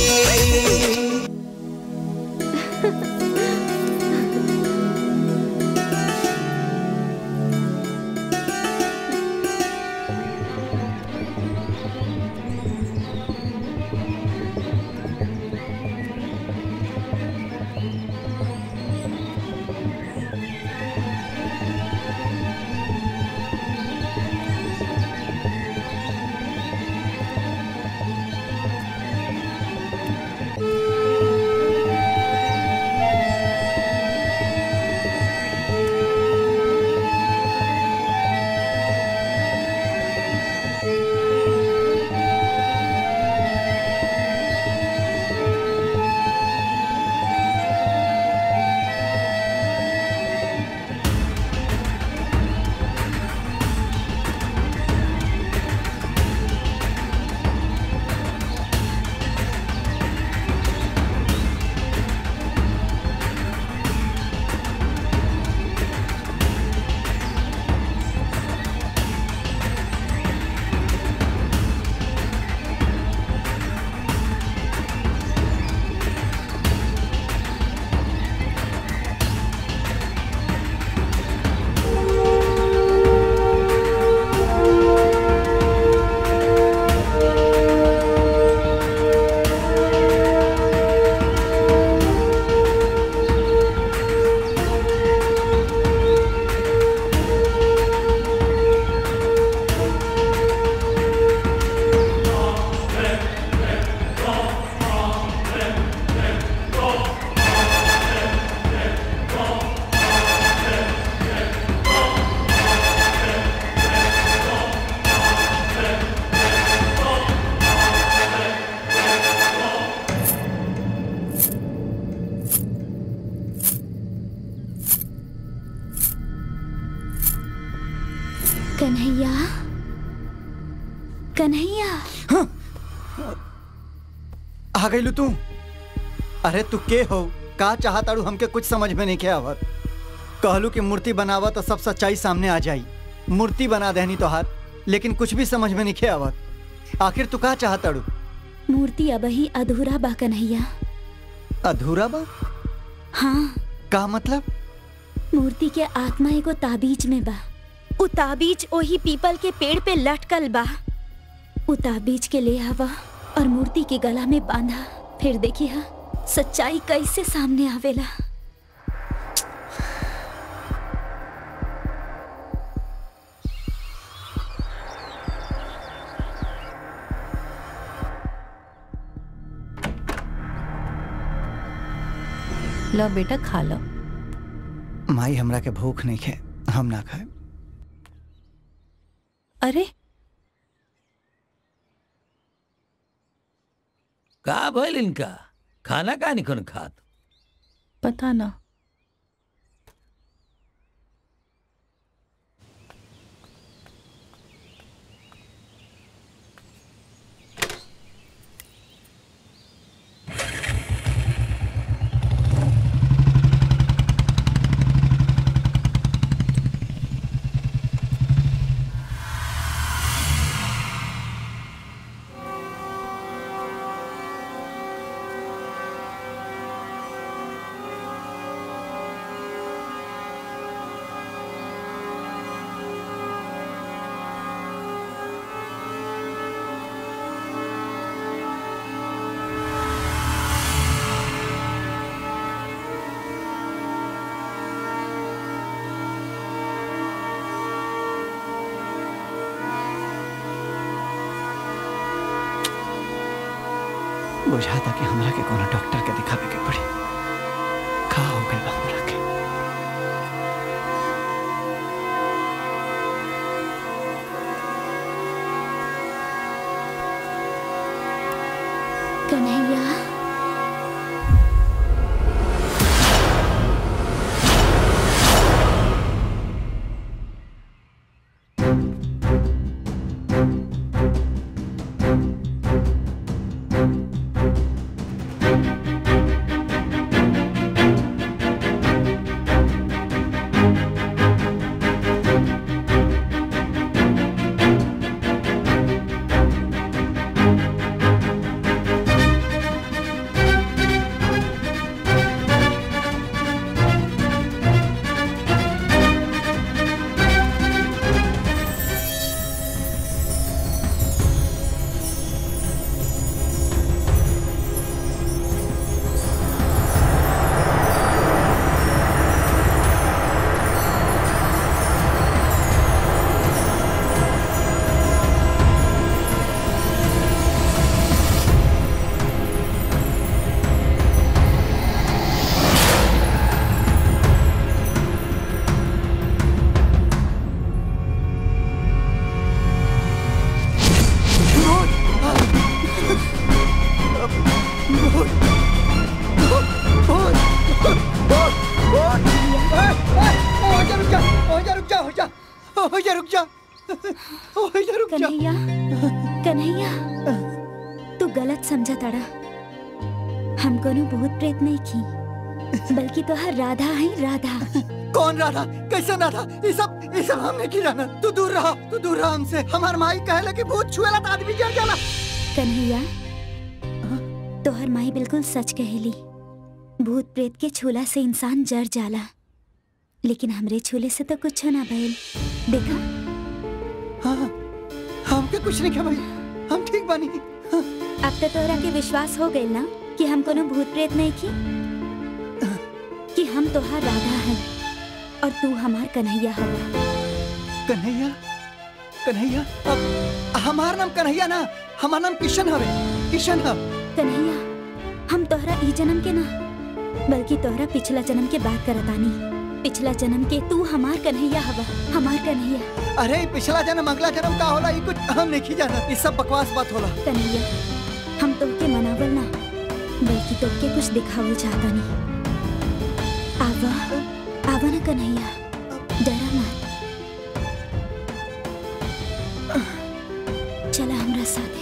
कन्हैया कन्हैया आ गई तू अरे तू के हो का चाहताड़ू हमके कुछ समझ में नहीं के आवत कहलू कि मूर्ति बनावा तो सब सच्चाई सामने आ जाई मूर्ति बना देनी तोहार लेकिन कुछ भी समझ में नहीं के आवत आखिर तू का चाहताड़ू मूर्ति अब ही अधूरा बा कन्हैया अधूरा बा हाँ का मतलब मूर्ति के आत्मा एगो ताबीज में बा उ ताबीज ओही पीपल के पेड़ पे लटकल बा उ ताबीज के ले आवा और मूर्ति के गला में बांधा फिर देखिए सच्चाई कैसे सामने आवेला लो बेटा खा लो माई हमरा के भूख नहीं खे हम ना खाए अरे का भइल इनका खाना का निकन खात पता ना बुझाता कि हमरा के कोनो डॉक्टर के दिखावे के पड़ी का हो गइल बा हमरा के कन्हैया कन्हैया कन्हैया तू गलत समझा तड़ा हम कोनो भूत प्रेत नहीं की बल्कि तो हर राधा है राधा कौन राधा कैसे राधा ये सब ये सब हमने की जाना तू दूर रहा तू दूर रहा हमसे हमार माई कहले कि भूत छुएला तो आदमी जल जाला कन्हैया तोहर माई बिल्कुल सच कहेली भूत प्रेत के छूला से इंसान जर जाला लेकिन हमरे छूले से तो कुछ ना भइल देखा हाँ हमके कुछ नहीं भाई हम ठीक बानी अब तो तोहरा के विश्वास हो गइल ना कि हम कोनो भूत प्रेत नहीं की कि हम तोहार राधा हैं और तू हमार कन्हैया हवा कन्हैया कन्हैया अब हमार नाम कन्हैया ना हमार नाम किशन हवे किशन हव कन्हैया हम तोहरा ई जन्म के ना बल्कि तोहरा पिछला जन्म के बात करतानी पिछला जन्म के तू हमार कन्हैया हवा हमार कन्हैया अरे पिछला जन्म अगला जन्म का होला ये कुछ हम नहीं जाना ये सब बकवास बात होला कन्हैया हम तोहके मनावल ना बल्कि तोहके कुछ दिखावल चाहता नहीं आवा आवा ना कन्हैया डरा मत चला हमरा साथे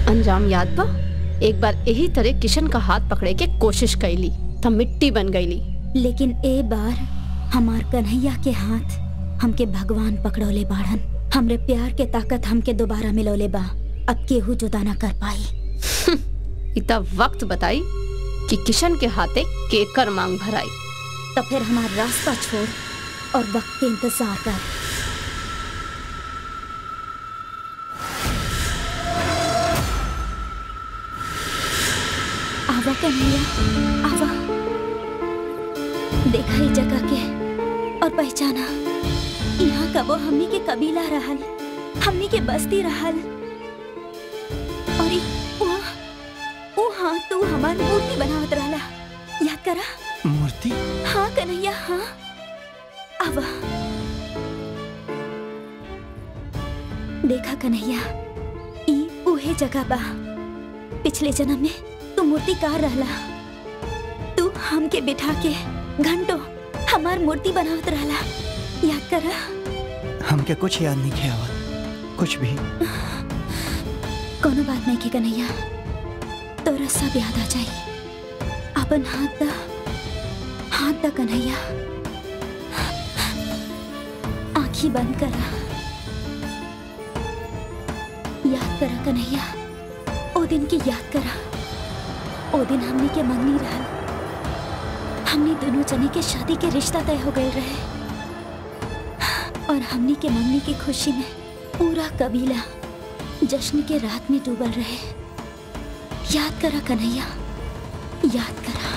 अंजाम याद बा एक बार यही तरह किशन का हाथ पकड़े के कोशिश कैली तब मिट्टी बन गईली लेकिन ए बार हमार कन्हैया के हाथ हमके भगवान पकड़ोले बाढ़न हमरे प्यार के ताकत हमके दोबारा मिलोले बा अब केहू जुदा ना कर पाई इतना वक्त बताई कि किशन के हाथे केकर मांग भराई तो फिर हमार रास्ता छोड़ और वक्त के इंतजार कर आवा कन्हैया आवा देखा ही जगह के और पहचाना यहाँ कबो हमनी के कबीला रहल हमनी के बस्ती रहल और ई उहाँ उहाँ तू हमार मूर्ति बनावत रहला याद करा मूर्ति हाँ कन्हैया हाँ आवा देखा कन्हैया ई उहे जगह बा पिछले जन्म में तू मूर्तिकार रहला तू हमके बिठा के घंटों हमार मूर्ति बनावत रहला याद करा हमके कुछ याद नहीं किया आवत कुछ भी कोनो बात नहीं के कन्हैया तोरा सब याद आ जाई अपन हाथ दा हाथ दा कन्हैया आंखी बंद करा याद करा कन्हैया ओ दिन की याद करा ओ दिन हमनी के मंगनी रहल हमनी दोनों जने के शादी के रिश्ता तय हो गए रहे और हमनी के मंगनी की खुशी में पूरा कबीला जश्न के रात में डूबल रहे याद करा कन्हैया याद करा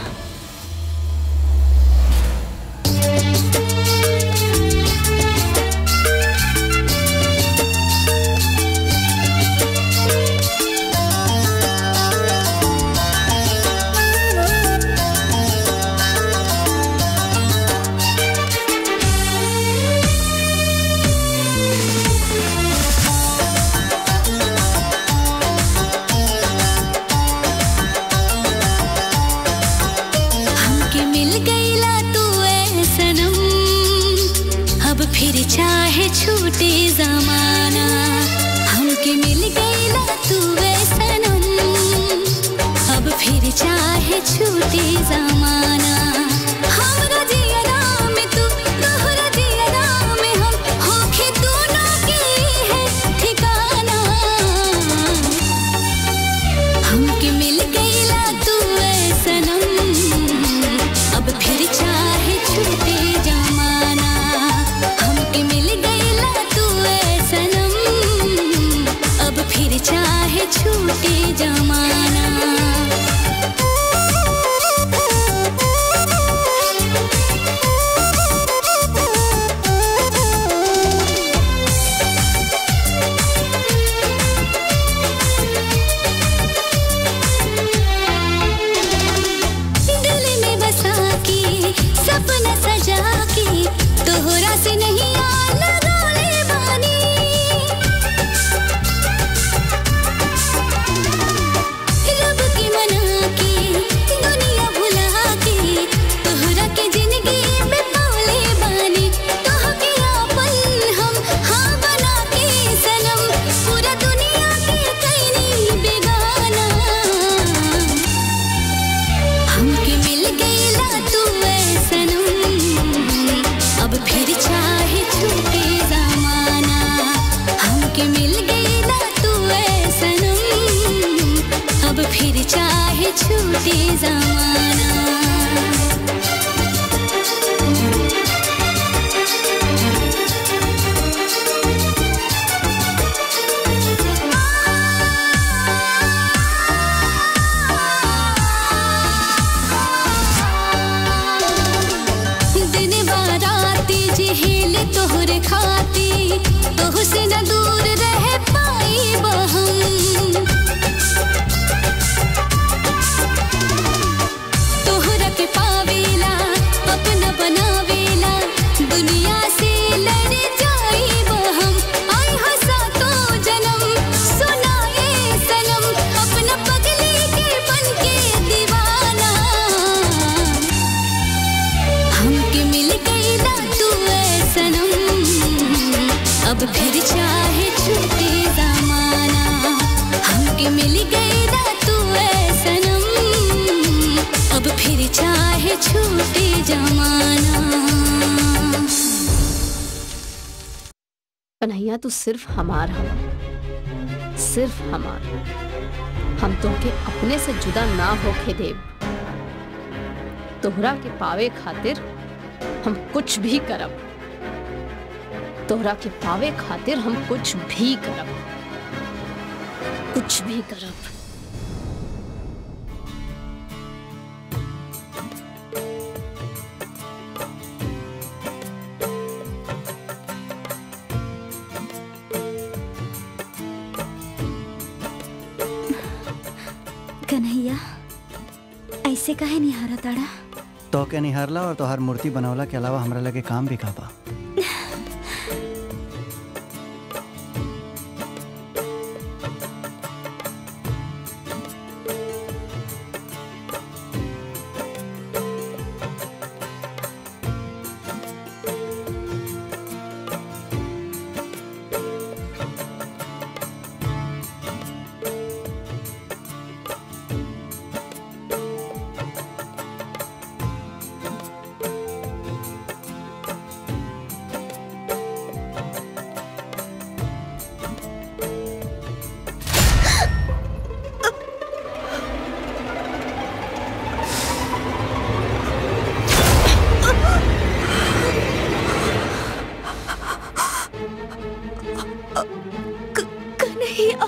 हमके मिल गईला तू ऐ सनम अब फिर चाहे छूटे जमाना हमके मिल गईला तू ऐ सनम अब फिर चाहे छूटे जमाना हमरा जियरा में तू तोहरा जियरा में हम होखे दोनों के है ठिकाना हमके मिल गईला तू ऐ सनम अब फिर चाहे छूटे जमाना हमके मिल गईला तू ऐ सनम अब फिर चाहे छूटे जमाना दिल में बसा के सपना सजा के तोहरा से नहीं आ लगौले बानी रब के मना के दुनिया भुला के तोहरा के जिंदगी में पौले बानी तोह के आपन हम हाँ बना के सनम पूरा दुनिया के कैनी बेगाना हमके मिल गईला तू ऐ सनम अब फिर चाहे छूटे जमाना हमके मिल गईला तू ऐ सनम अब फिर चाहे छूटे जमाना दिन बाराती जिहेल तोहरे खाती तोह से न दूर रह पाई हम तोहरा के पावेला अपना बनावेला दुनिया से लड़ जाई हम आई हंसा तो जन्म सुनाए सनम अपना पगली के बन के दीवाना हमके मिल गईला तू ऐ सनम अब फिर चाहे छूटे जमाना हमके मिल जमाना कन्हैया तू सिर्फ हमार हवा सिर्फ हमार हम तोहके अपने से जुदा ना होके देव तोहरा के पावे खातिर हम कुछ भी करब तोहरा के पावे खातिर हम कुछ भी करब कुछ भी करब कन्हैया ऐसे काहे नहीं हारा ताड़ा तो के निहारला और तोहार मूर्ति बनवला के अलावा हमरा लगे काम भी का बा कन्हैया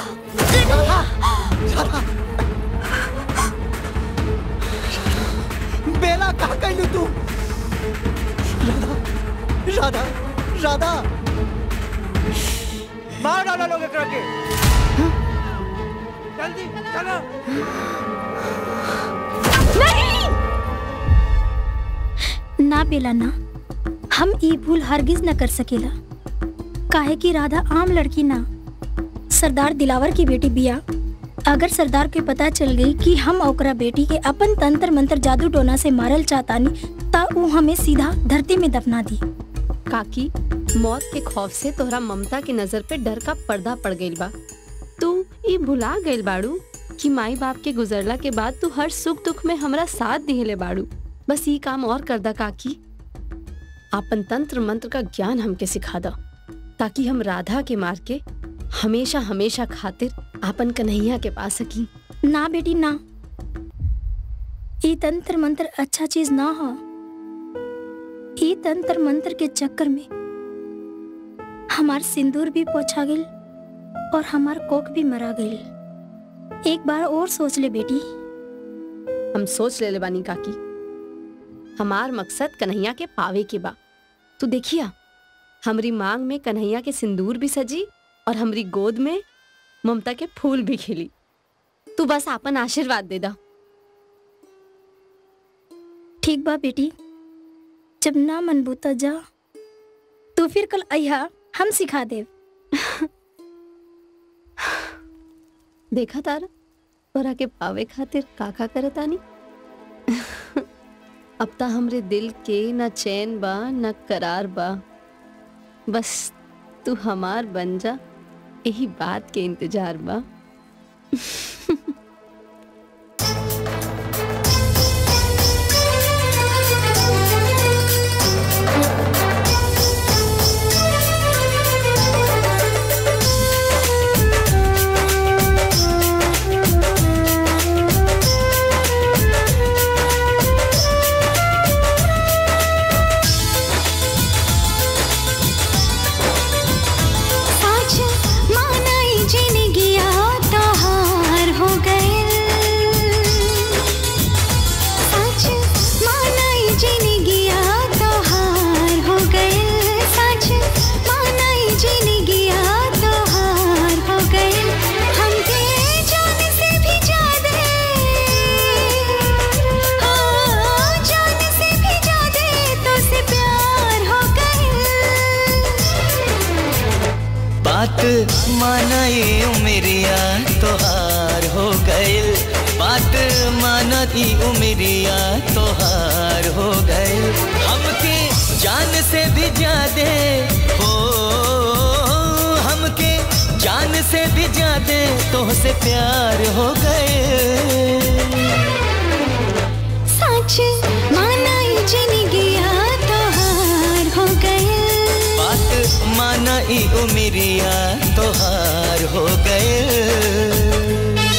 बेला कहा कैलू तू राधा राधा मार डालो लोग एकरा के जल्दी चलो ना बेला ना हम ई भूल हरगिज न कर सकेला काहे कि राधा आम लड़की ना सरदार दिलावर की बेटी बिया अगर सरदार के पता चल गई कि हम ओकरा बेटी के अपन तंत्र मंत्र जादू टोना से मारल चाहतानी ता ऊ हमें सीधा धरती में दफना दी काकी मौत के खौफ से तोहरा ममता की नजर पे डर का पर्दा पड़ गइल बा तू ई भुला गइल बाड़ू कि माई बाप के गुजरला के बाद तू हर सुख दुख में हमरा साथ दिहले बाड़ू बस ई काम और कर दा काकी आपन तंत्र मंत्र का ज्ञान हमके सिखा दा ताकि हम राधा के मार के हमेशा हमेशा खातिर आपन कन्हैया के पा सकी ना बेटी ना ई तंत्र मंत्र अच्छा चीज ना हो ई तंत्र मंत्र के चक्कर में हमार सिंदूर भी पोछा गइल और हमार कोक भी मरा गइल एक बार और सोच ले बेटी हम सोच ले बानी काकी हमार मकसद कन्हैया के पावे के बा तू देखिया हमरी मांग में कन्हैया के सिंदूर भी सजी और हमरी गोद में ममता के फूल भी खिली तू बस आपन आशीर्वाद दे दा ठीक बा बेटी जब ना मन बूता जा तो फिर कल अहिया हम सिखा देव देखा तारा तोरा के पावे खातिर काका करतानी अब ता हमरे दिल के न चैन बा न करार बा बस तू हमार बन जा यही बात के इंतजार बा आज मानाई जिंदगिया तहार हो गए आज मानाई जिंदगिया तहार हो गए आज मानाई जिंदगिया तहार हो गए हमके जान से भी ज्यादा हाँ, जान से भी ज्यादा तो से प्यार हो गए बात मानाई उमरिया तोहार हो गइल बात मानती उमरिया तोहार हो गइल हमके जान से भी ज्यादे हो हमके जान से भी ज्यादे तोहसे प्यार हो गए सच मानाई ई उमरिया तोहार हो गए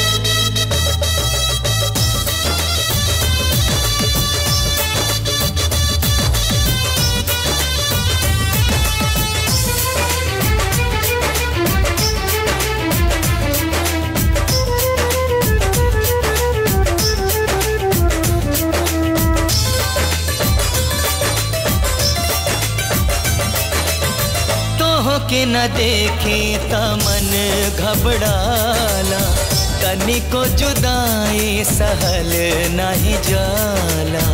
तोह के न देखे त मन घबराला तनिको जुदाई सहल नहीं जाला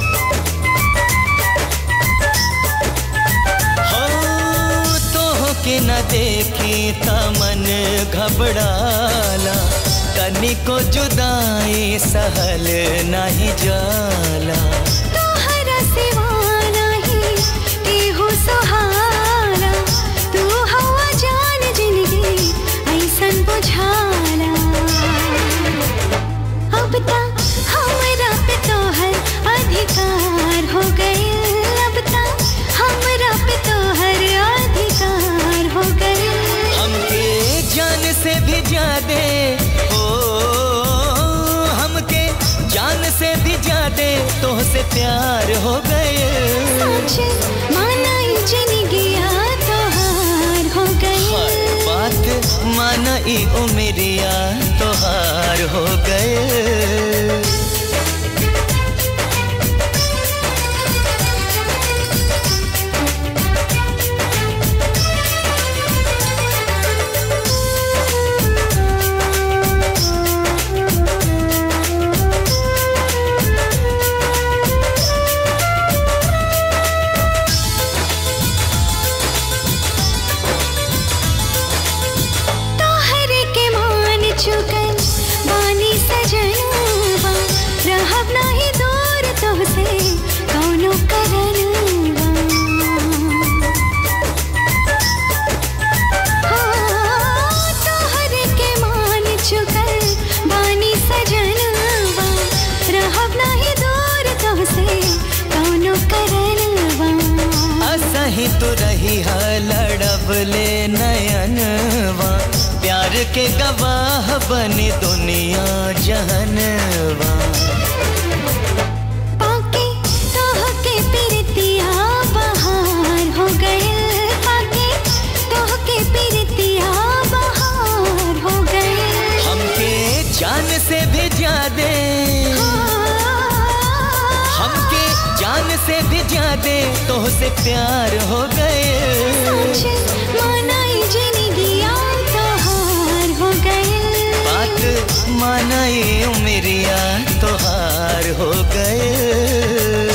हो तोह के न देखे त मन घबराला तनिको जुदाई सहल नहीं जाला तोहरा सिवा नाही केहू सहारा तू हवा जान जिंदगी ऐसन बुझाला अब ता हमरा पे तोहर अधिकार हो गए अब ता हमरा पे तोहर अधिकार हो गए हमके जान से भी ज्यादा ओ हमके जान से भी ज्यादा तोहसे प्यार हो गए सोचे माना ही जिंदगिया तोहार हो गए हर बात माना ई उमरिया तोहार हो गए तोहरे के मान चुकल बानी सजनवा रहब नाही दूर तोहसे कौनो करनवा हाँ, तोहरे के मान चुकल बानी सजनवा रहब नाही दूर तोहसे कौनो करनवा असही तो रही है लड़ब ले नयनवा प्यार के गवाह बनी दुनिया जहनवा पाके तोहके पिरतिया बहार हो गए पाके तोहके पिरतिया बहार हो गए हमके जान से भी ज्यादा हमके जान से भी ज्यादा तोहसे प्यार हो गए सोचे मानाई जिंदगिया तोहार हो गए बात माना ये उमरिया तोहार हो गए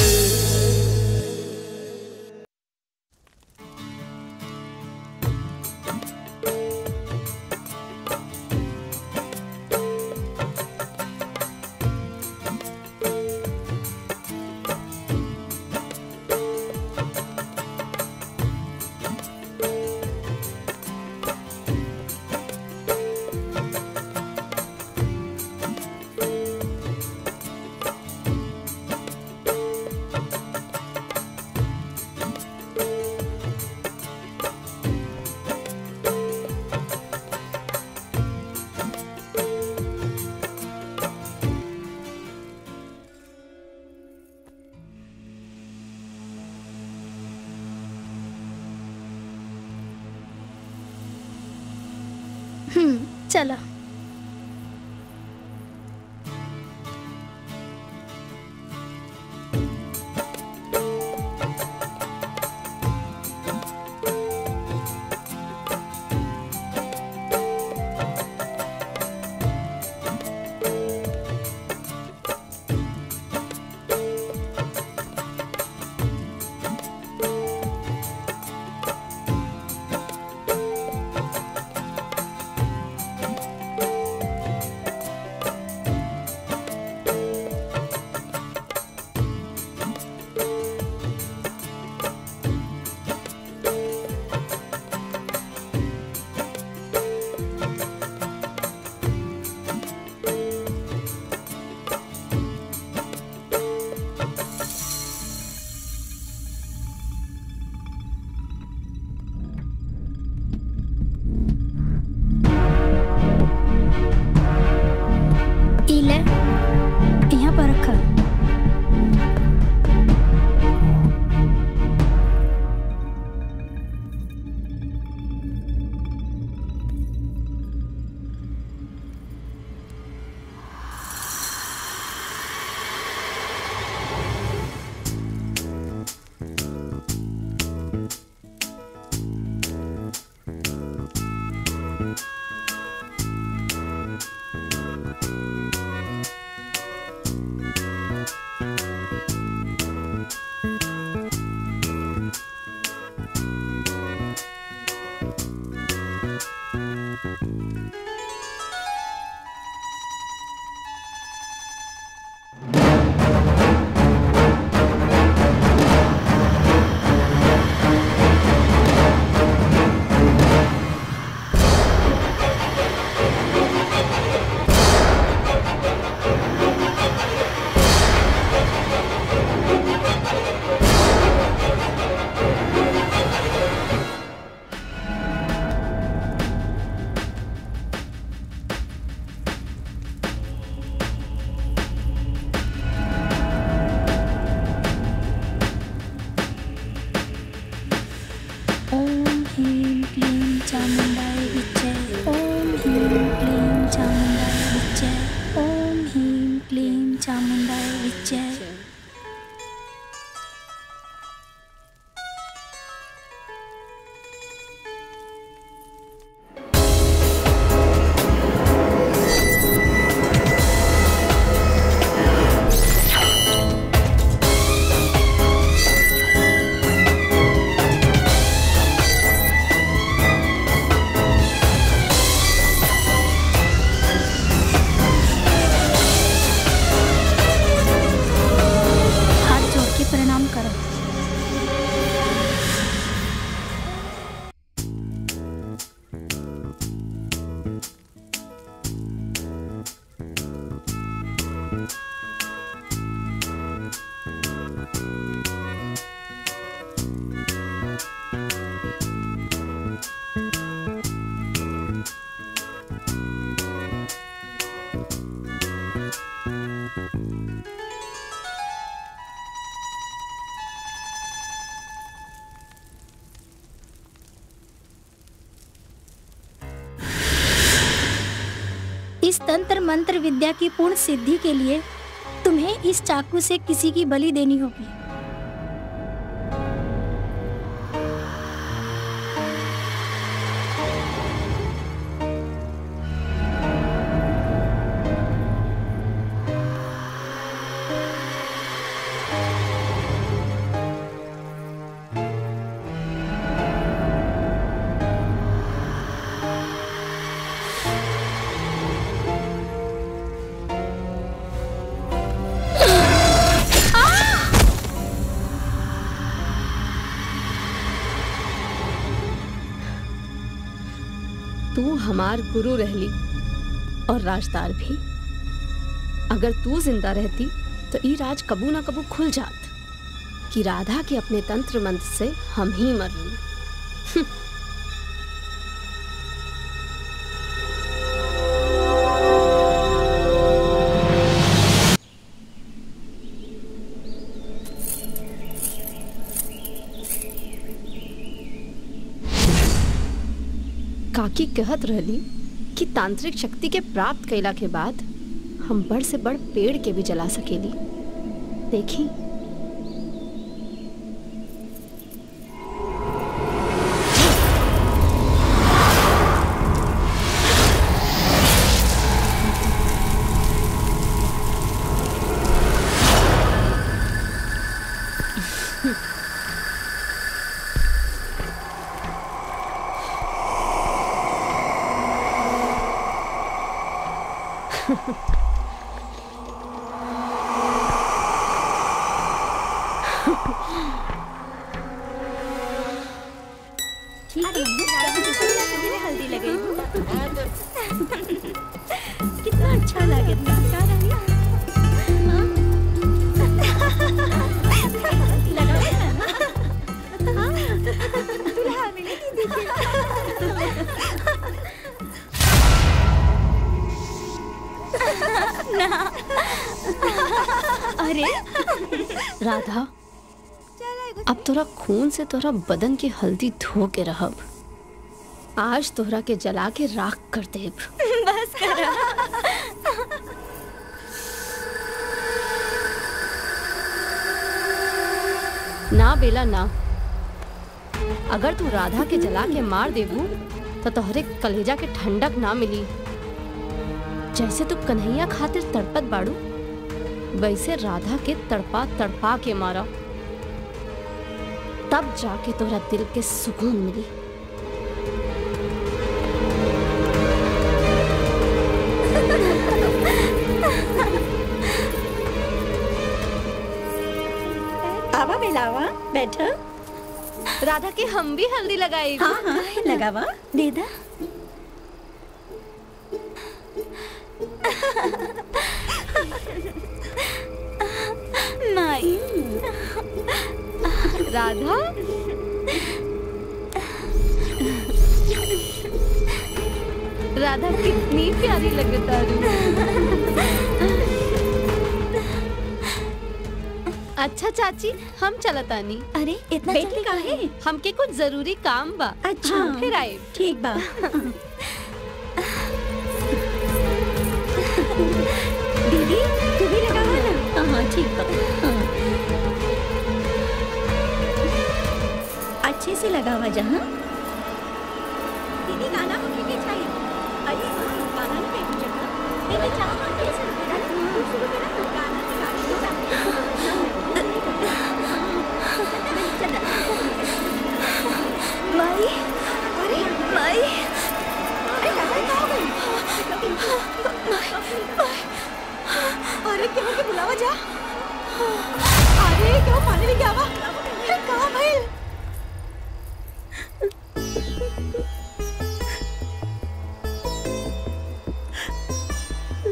इस तंत्र मंत्र विद्या की पूर्ण सिद्धि के लिए तुम्हें इस चाकू से किसी की बलि देनी होगी तू हमार गुरु रहली और राजदार भी अगर तू जिंदा रहती तो ई राज कबू ना कबू खुल जात कि राधा के अपने तंत्र मंत्र से हम ही मर ली काकी कहत रहली कि तांत्रिक शक्ति के प्राप्त कैला के बाद हम बड़ से बड़ पेड़ के भी जला सकेली देखी हल्दी लगे कितना अच्छा लगे का रानी? हाँ? लगाओ ना। हाँ? दुल्हा मिलेगी दीदी। ना अरे राधा अब तोरा खून से तोरा बदन की हल्दी धो के रहब आज तोहरा के जला के राख कर देब बस करो ना बेला ना अगर तू राधा के जला के मार देबू तो तोहरे कलेजा के ठंडक ना मिली जैसे तू कन्हैया खातिर तड़पत बाड़ू वैसे राधा के तड़पा तड़पा के मारा तब जाके तोहरा दिल के सुकून मिली आवा बेलावा बैठो राधा के हम भी हल्दी लगाई हाँ हाँ लगावा दे दा माई राधा राधा कितनी प्यारी लगता अच्छा चाची हम चलतानी अरे इतना बेटी जल्दी काहे? हमके कुछ जरूरी काम बा अच्छा हम फिर आए ठीक बा दीदी तू भी लगावा ना हाँ हाँ ठीक बा हाँ। अच्छे से लगावा जहाँ दीदी गाना होके के चाहिए अरे हाँ, गाना नहीं बैठ जाता दीदी चाहो ना कैसे हाँ, शुरू करा ना गाना के गाना माई अरे माई अरे गाना कहाँ गई अरे क्यों के बुलावा जा अरे क्यों पानी लेके आवा कहाँ भाई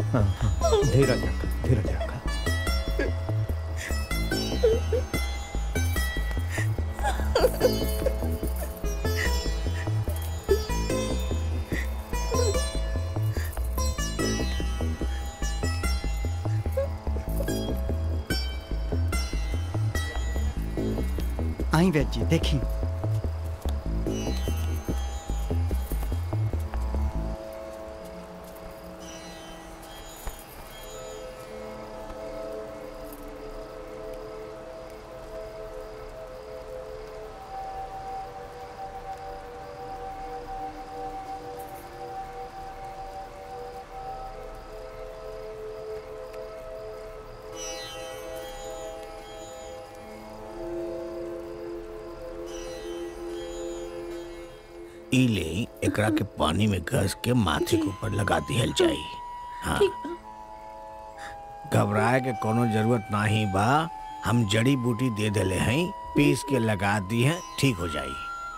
हाँ, हाँ, धीरज रखा धीरज रखा आई वैद जी देखी ई ले एकरा के पानी में घस के माथे के ऊपर लगा दिहल जाई हाँ घबराए के कोनो जरूरत नाही बा हम जड़ी बूटी दे देले हैं पीस के लगा दी है ठीक हो जाई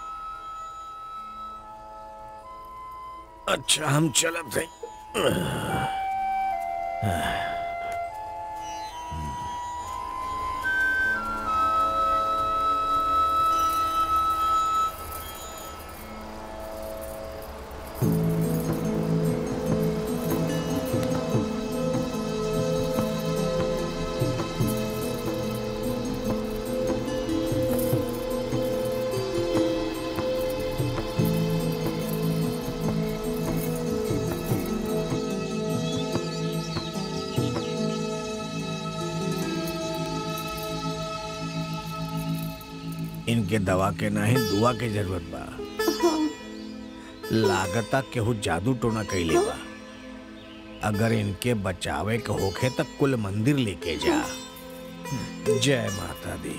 अच्छा हम चलत हैं इनके दवा के नहीं दुआ के जरूरत बा लागता केहू जादू टोना कैले बा अगर इनके बचावे के होखे तक कुल मंदिर लेके जा जय माता दी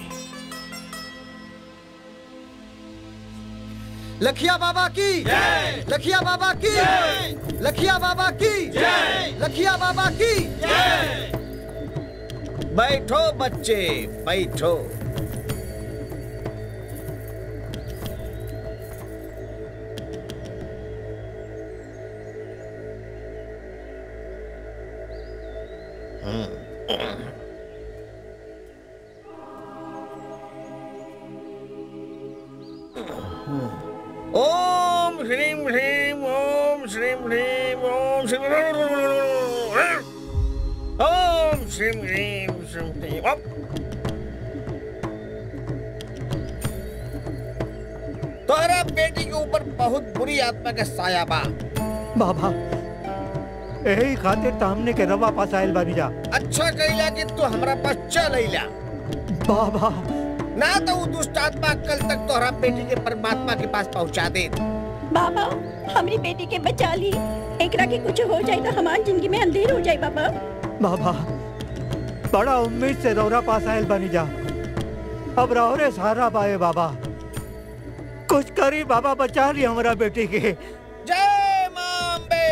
लखिया बाबा की लखिया बाबा की लखिया बाबा की लखिया बाबा की बैठो बच्चे बैठो ओम श्रीम श्रीम ओम श्रीम श्रीम ओम श्रीम ओम श्रीम श्रीम श्रीम श्रीम ओम तोहरा बेटी के ऊपर बहुत बुरी आत्मा का साया बा बाबा यही खातिर तो हमने के रवा पास आयल बानी जा अच्छा कइला कि तू हमरा पास चल अइला बाबा ना तो वो दुष्ट आत्मा कल तक तोहरा बेटी के परमात्मा के पास पहुंचा दे बाबा हमारी बेटी के बचा ली एकरा के कुछ हो जाए तो हमारी जिंदगी में अंधेर हो जाए बाबा बाबा बड़ा उम्मीद से रौरा पास आयल बानी जा अब रौरे सहारा पाए बाबा कुछ करी बाबा बचा ली हमारा बेटी के जय मां अम्बे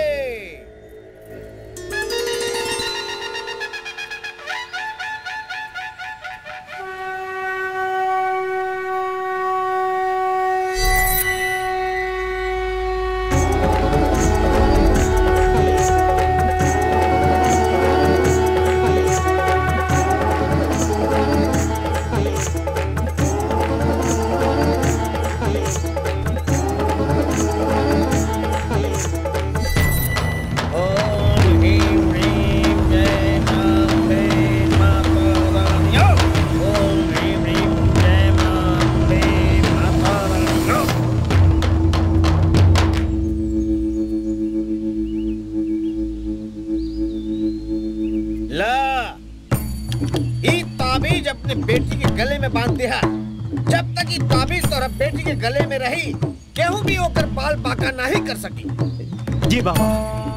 ला ई ताबीज अपने बेटी के गले में बांध दिया जब तक ई ताबीज तोरा बेटी के गले में रही केहू भी ओकर बाल बाका नहीं कर सकी जी बाबा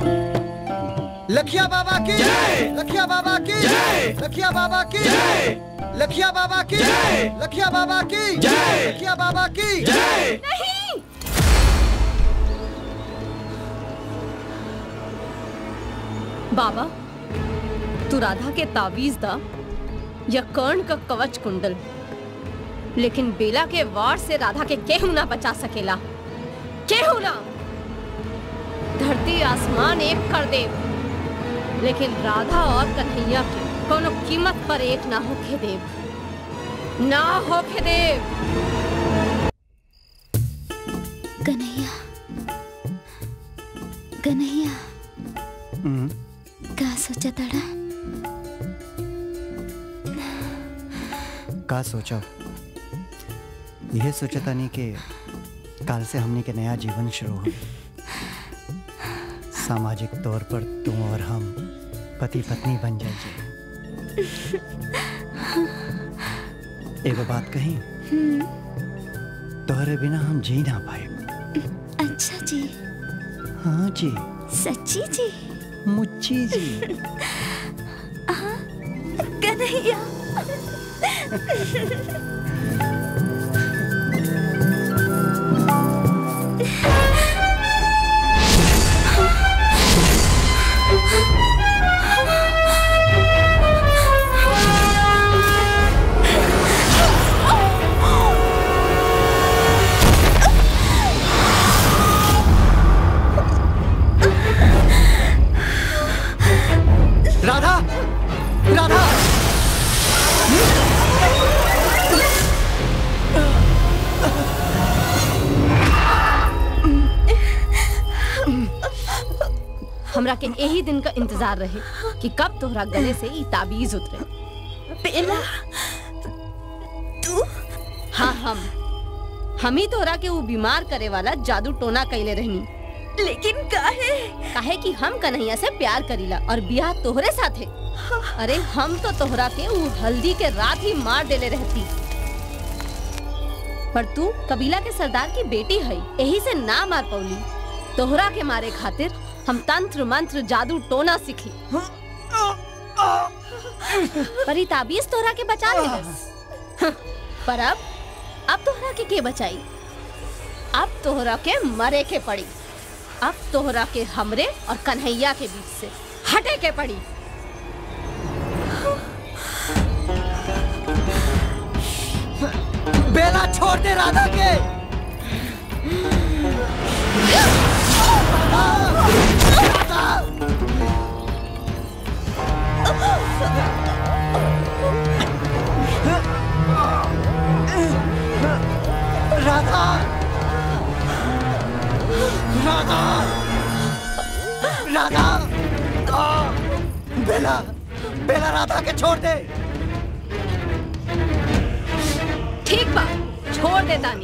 लखिया बाबा की लखिया बाबा की लखिया बाबा की लखिया बाबा की लखिया बाबा की लखिया बाबा की नहीं बाबा तू राधा के ताबीज दा या कर्ण का कवच कुंडल लेकिन बेला के वार से राधा के केहू ना बचा सकेला केहू ना धरती आसमान एक कर दे लेकिन राधा और कन्हैया के कोनो कीमत पर एक ना होके देव ना होके देव कन्हैया कन्हैया हम्म, का सोचा तड़ा का सोचा यह सोचा था नहीं कि काल से हमने के नया जीवन शुरू हो सामाजिक तौर पर तुम और हम पति पत्नी बन जाएंगे एगो बात कही तोहरे बिना हम जी ना पाए अच्छा जी हाँ जी सच्ची जी मुच्ची जी हाँ, कन्हैया राधा राधा हमरा के यही दिन का इंतजार रहे कि कब तोहरा गले से ई ताबीज उतरे बेला तू हाँ हम हम ही तोहरा के वो बीमार करे वाला जादू टोना कैले रहनी लेकिन काहे काहे कि हम कन्हैया से प्यार करीला और बियाह तोहरे साथे अरे हम तो तोहरा के वो हल्दी के रात ही मार देले रहती पर तू कबीला के सरदार की बेटी है यही से ना मार पौली तोहरा के मारे खातिर हम तंत्र मंत्र जादू टोना सीखी पर ई ताबीज तोहरा के बचा ले पर अब अब तोहरा के के बचाई अब तोहरा के मरे के पड़ी अब तोहरा के हमरे और कन्हैया के बीच से हटे के पड़ी बेला छोड़ दे राधा के राधा राधा राधा आ, बेला बेला राधा के छोड़ दे ठीक बा छोड़ दे तानी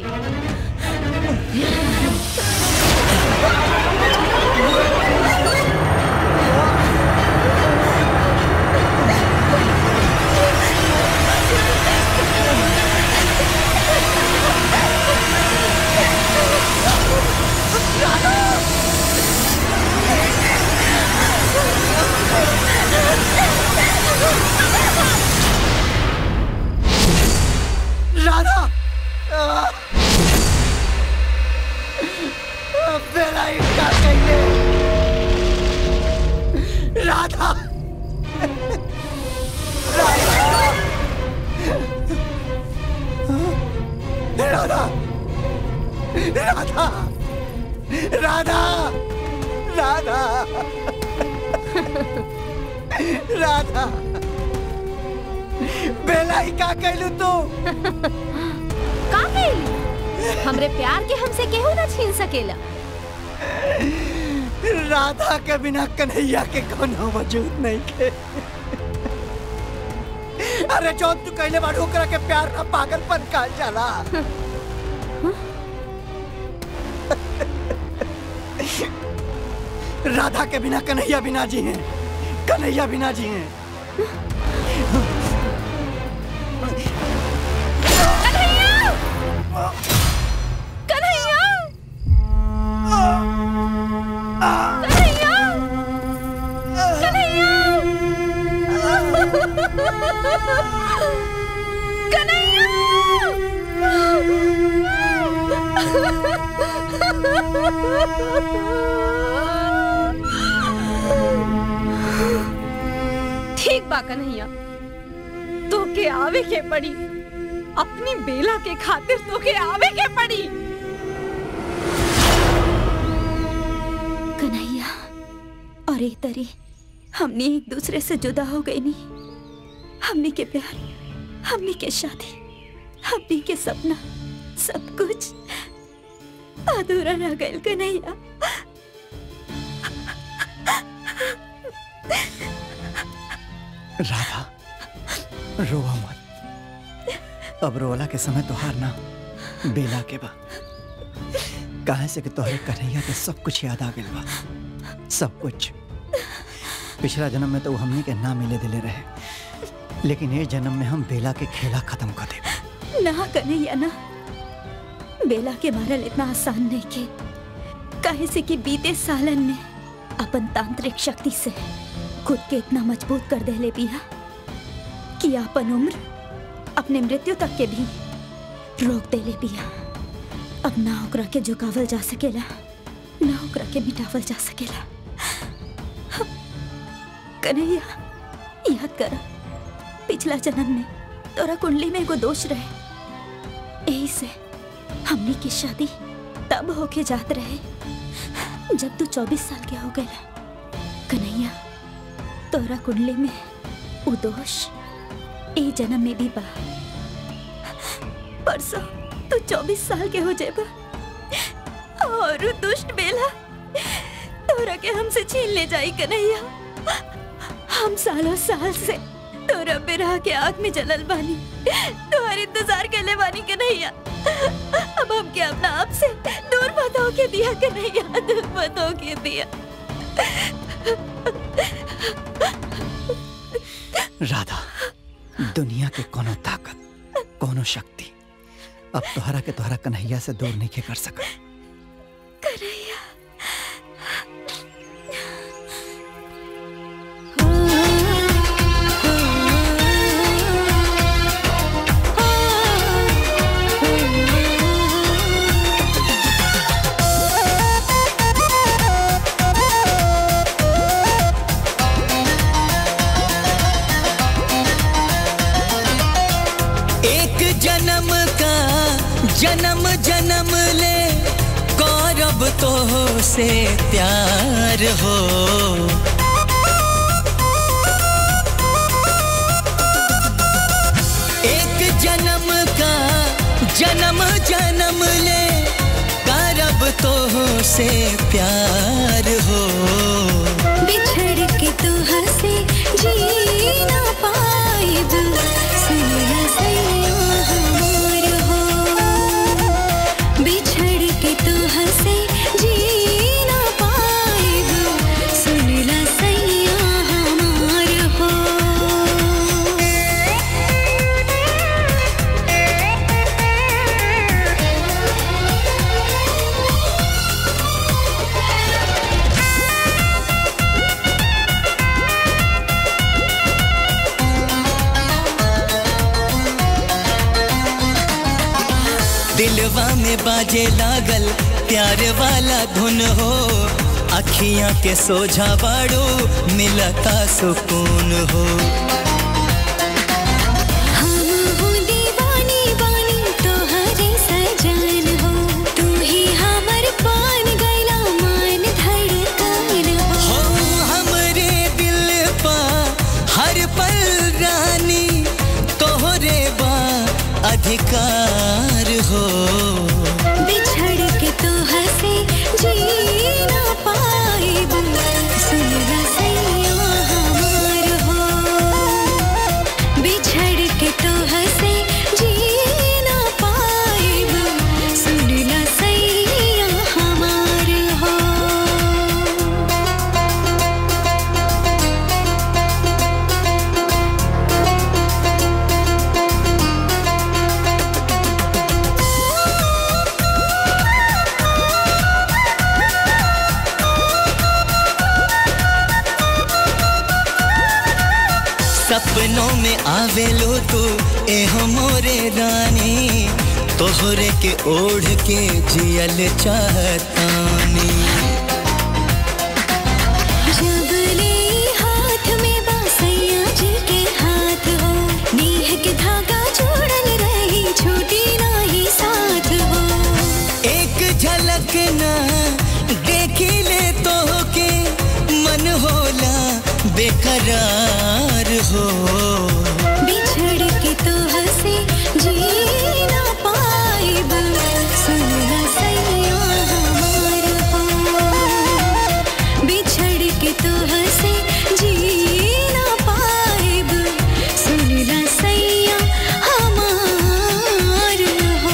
राधा आ, बेला इनका कहिए राधा राधा राधा राधा राधा राधा बेला ही का कहलू तू का कइली? हमरे प्यार के हमसे केहू ना छीन सकेला राधा के बिना कन्हैया के कोनो वजूद नहीं के अरे जो तू कहले बाड़ू ओकरा के प्यार ना पागलपन कहल जाला राधा के बिना कन्हैया बिना जी हैं कन्हैया बिना जी हैं कन्हैया कन्हैया ठीक बा कन्हैया तो के आवे के पड़ी अपनी बेला के खातिर तो के आवे के पड़ी कन्हैया और एक तरी हमने एक दूसरे से जुदा हो गई नहीं हमने के प्यार हमने के शादी हमने के सपना सब कुछ अधूरा रह गए कन्हैया राधा रोवा मत अब रोला के समय तोहार ना बेला के बा काहे से कि तोहरे कन्हैया के सब कुछ याद आ गइल बा सब कुछ पिछला जन्म में तो वो हमनी के ना मिले दिले रहे लेकिन ये जन्म में हम बेला के खेला खत्म कर दे ना कन्हैया ना बेला के मारल इतना आसान नहीं के काहे से कि बीते सालन में अपन तांत्रिक शक्ति से खुद के इतना मजबूत कर देले बिया कि अपन उम्र अपने मृत्यु तक के भी रोक देले बिया अब ना ओकरा के झुकावल जा सकेला ना ओकरा के मिटावल जा सकेला कन्हैया याद कर पिछला जन्म में तोरा कुंडली में एगो दोष रहे यही से हमनी की शादी तब होके जात रहे जब तू 24 साल के हो गया कन्हैया तोरा कुंडली में वो दोष ए जन्म में भी बा परसों तू 24 साल के हो जेबा और उ दुष्ट बेला तोरा के हमसे छीन ले जाई कन्हैया हम सालों साल से तोरा बिरहा के आग में जलल बानी तुम्हारी इंतजार के ले बानी कन्हैया अब हम के अपना आप से दूर मत होके दिया कन्हैया दूर मत होके दिया राधा दुनिया के कोनो ताकत कोनो शक्ति अब तोहरा के तोहरा कन्हैया से दूर नहीं के कर सका कन्हैया एक जन्म का जन्म जन्म ले गौरव तो से प्यार हो एक जन्म का जन्म जन्म ले गौरव तो से प्यार हो बिछड़ के तू हंसे जी ना पाएब सैया सैया हमार हो बिछड़ के तू हंसे जी ना पाएब सुनला सैया हमार हो दिलवा में बाजे लागल प्यार वाला धुन हो अखियां के सोझा बाड़ो मिलता सुकून हो हम हो दीवानी बानी तोहरे सजान हो तू ही हमर पान गैला मान धड़कन हो हमरे दिल पा हर पल रानी तोहरे बा अधिकार हो बिछड़ के तू हंसे जी ना पाएब सुनला सैया हमार हो बिछड़ के तू हंसे जी ना पाएब सुनला सैया हमार हो सपनों में आवेलो तू एहो मोरे रानी तोहरे के ओढ़ के जियल चाहतानी जब ले हाथ में बासैया जी के हाथ हो नीह के धागा जोड़ल रही छूटी नाही साथ हो एक झलक ना देखी ले तो के मन होला हमार हो बिछड़ के तो हंसे जी ना पाइब सुनना सैया हमार हो बिछड़ के तो हंसे जी ना पाइब सुनना सैया हमार हो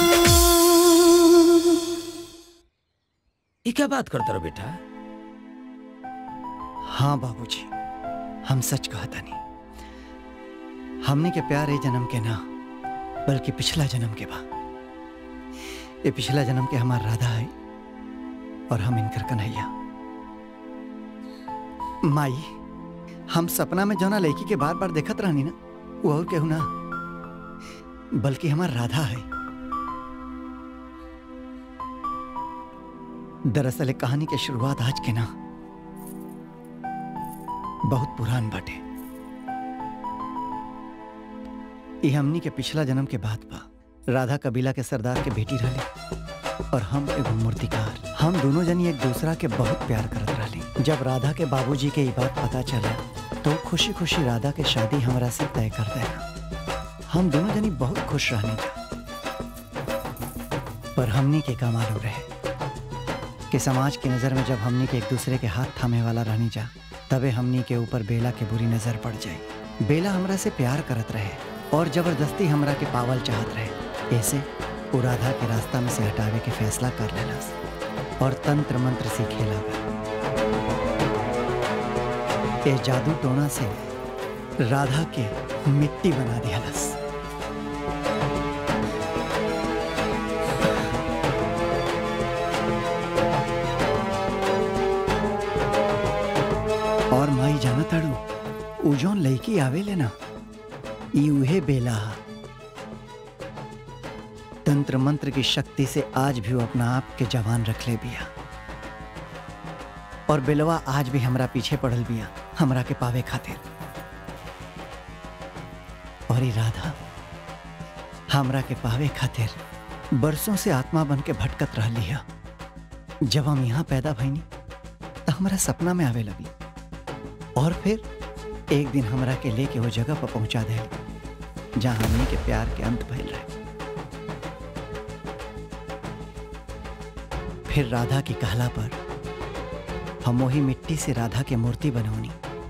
ये क्या बात करते रहो बेटा हाँ बाबूजी हम सच कहता नहीं हमने के प्यार ए जन्म के ना बल्कि पिछला जन्म के बा ये पिछला जन्म के हमार राधा है और हम इनकर कन्हैया माई हम सपना में जौना लड़की के बार बार देखत रहनी ना वो और केहू ना बल्कि हमार राधा है दरअसल एक कहानी के शुरुआत आज के ना बहुत पुरान बाटे ये हमनी के पिछला जन्म के बात बा राधा कबीला के सरदार के बेटी रहली और हम एगो मूर्तिकार हम दोनों जनी एक दूसरा के बहुत प्यार करत रहली जब राधा के बाबूजी के ये बात पता चला तो खुशी खुशी राधा के शादी हमरा से तय कर देना हम दोनों जनी बहुत खुश रहने जा पर हमनी के का मालूम रहे कि समाज की नज़र में जब हमनी के एक दूसरे के हाथ थामे वाला रहनी जा तबे हमनी के ऊपर बेला के बुरी नजर पड़ जाए बेला हमरा से प्यार करत रहे और जबरदस्ती हमरा के पावल चाहत रहे ऐसे वो राधा के रास्ता में से हटावे के फैसला कर लेलस और तंत्र मंत्र सीखे लगा ये जादू टोना से राधा के मिट्टी बना दियालस और माई जाना ताड़ू उ जौन लड़की आवेले ना ई उहे बेला हा। तंत्र मंत्र की शक्ति से आज भी वो अपना आप के जवान रख ले बिया और बेलवा आज भी हमरा पीछे पड़ल बिया हमरा के पावे खातिर और ई राधा हमरा के पावे खातिर बरसों से आत्मा बन के भटकत रहली है जब हम यहाँ पैदा भईनी तो हमारा सपना में आवे लगी और फिर एक दिन हमरा के लेके वो जगह पर पहुंचा दे जहां हमने के प्यार के अंत भइल रहे फिर राधा की कहला पर हम वही मिट्टी से राधा के मूर्ति बनौनी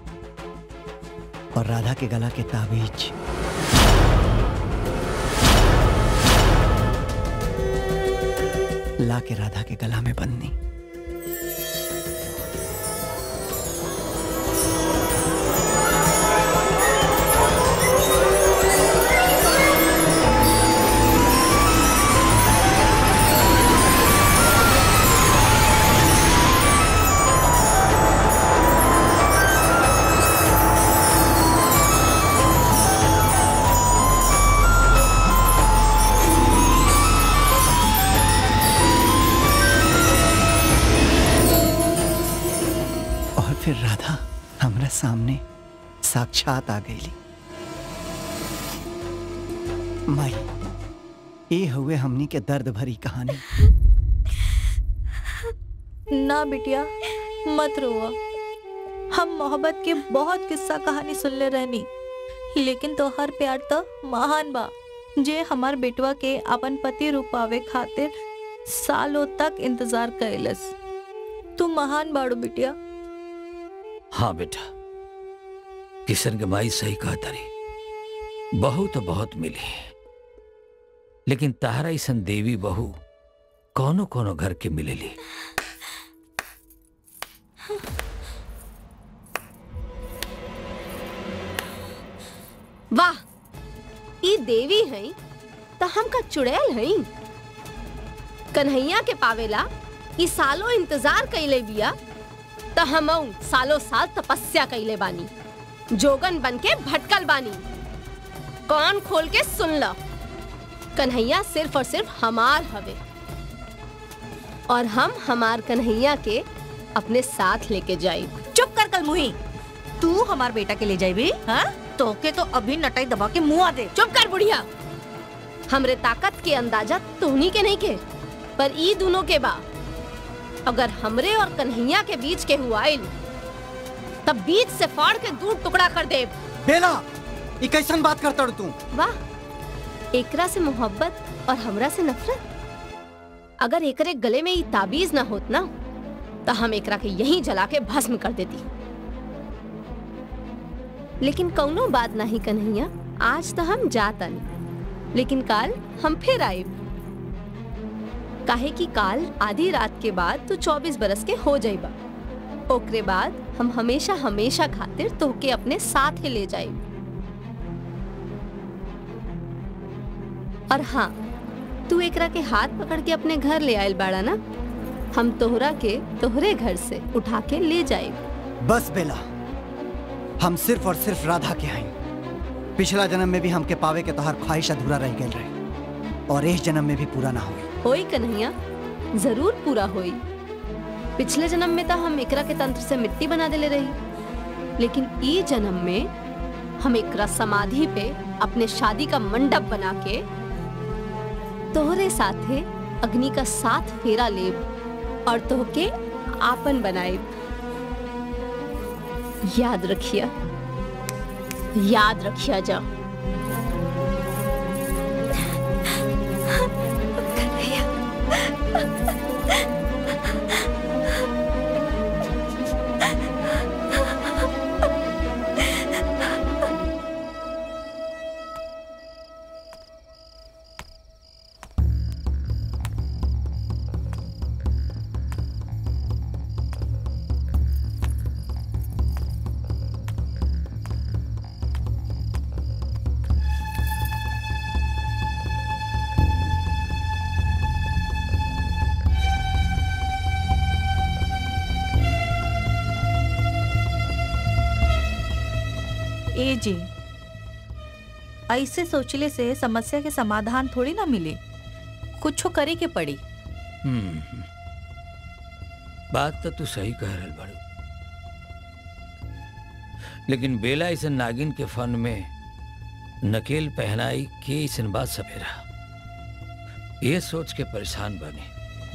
और राधा के गला के ताबीज ला के राधा के गला में बंदनी और फिर राधा हमरा सामने साक्षात आ गई माई ये हुए हमनी के दर्द भरी कहानी ना बिटिया मत रोआ हम मोहब्बत के बहुत किस्सा कहानी सुनले रहनी लेकिन तोहर प्यार तो महान बा जे हमार बेटवा के अपन पति रूपावे खातिर सालों तक इंतजार कैलस तू महान बाड़ू बिटिया हाँ बेटा किशन के माई सही कहा तारी बहू तो बहुत मिली लेकिन तारा ऐसन देवी बहू कोनो कोनो घर के मिलेली वाह ई देवी हैं तो हम का चुड़ैल हैं कन्हैया के पावेला ई सालों इंतजार कैले बिया तो हम सालों साल तपस्या कैले बानी जोगन बन के भटकल बानी कान खोल के सुन ल कन्हैया सिर्फ और सिर्फ हमार हवे और हम हमार कन्हैया के अपने साथ लेके जाई चुप कर कल मुही तू हमार बेटा के ले जाइबी हाँ तोके तो अभी नटाई दबा के मुंह आ दे चुप कर बुढ़िया हमरे ताकत के अंदाजा तोहनी के नहीं के पर ई दोनों के बा अगर हमरे और कन्हैया के बीच के हुआइल तब बीच से फाड़ के दूर टुकड़ा कर दे बेला ई कैसन बात करता तू वाह एकरा से मोहब्बत और हमरा से नफरत अगर एकरे गले में ये ताबीज ना होत ना तो हम एकरा के यहीं जला के भस्म कर देती लेकिन कौनो बात नहीं कन्हैया आज तो हम जातन लेकिन काल हम फिर आए काहे कि काल आधी रात के बाद तू 24 बरस के हो जाइबा ओकरे बाद हम हमेशा हमेशा खातिर तोहके अपने साथ ही ले जाए और हाँ तू एकरा के हाथ पकड़ के अपने घर ले आयल बाड़ा ना हम तोहरा के तोहरे घर से उठा के ले जाए बस बेला हम सिर्फ और सिर्फ राधा के हैं पिछला जन्म में भी हमके पावे के तोहार ख्वाहिश अधूरा रह गए रहे और इस जन्म में भी पूरा ना हुई होई कन्हैया जरूर पूरा होई पिछले जन्म में तो हम एकरा के तंत्र से मिट्टी बना देले रही लेकिन ई जन्म में हम एकरा समाधि पे अपने शादी का मंडप बना के तोहरे साथे अग्नि का साथ फेरा लेब और तोहके आपन बनाए याद रखिया याद रखिया जा ए जी ऐसे सोचले से समस्या के समाधान थोड़ी ना मिले कुछ करे के पड़ी हम्म, बात तो तू सही कह रहल बाड़ू लेकिन बेला ऐसा नागिन के फन में नकेल पहनाई के ऐसन बात सपेरा ये सोच के परेशान बने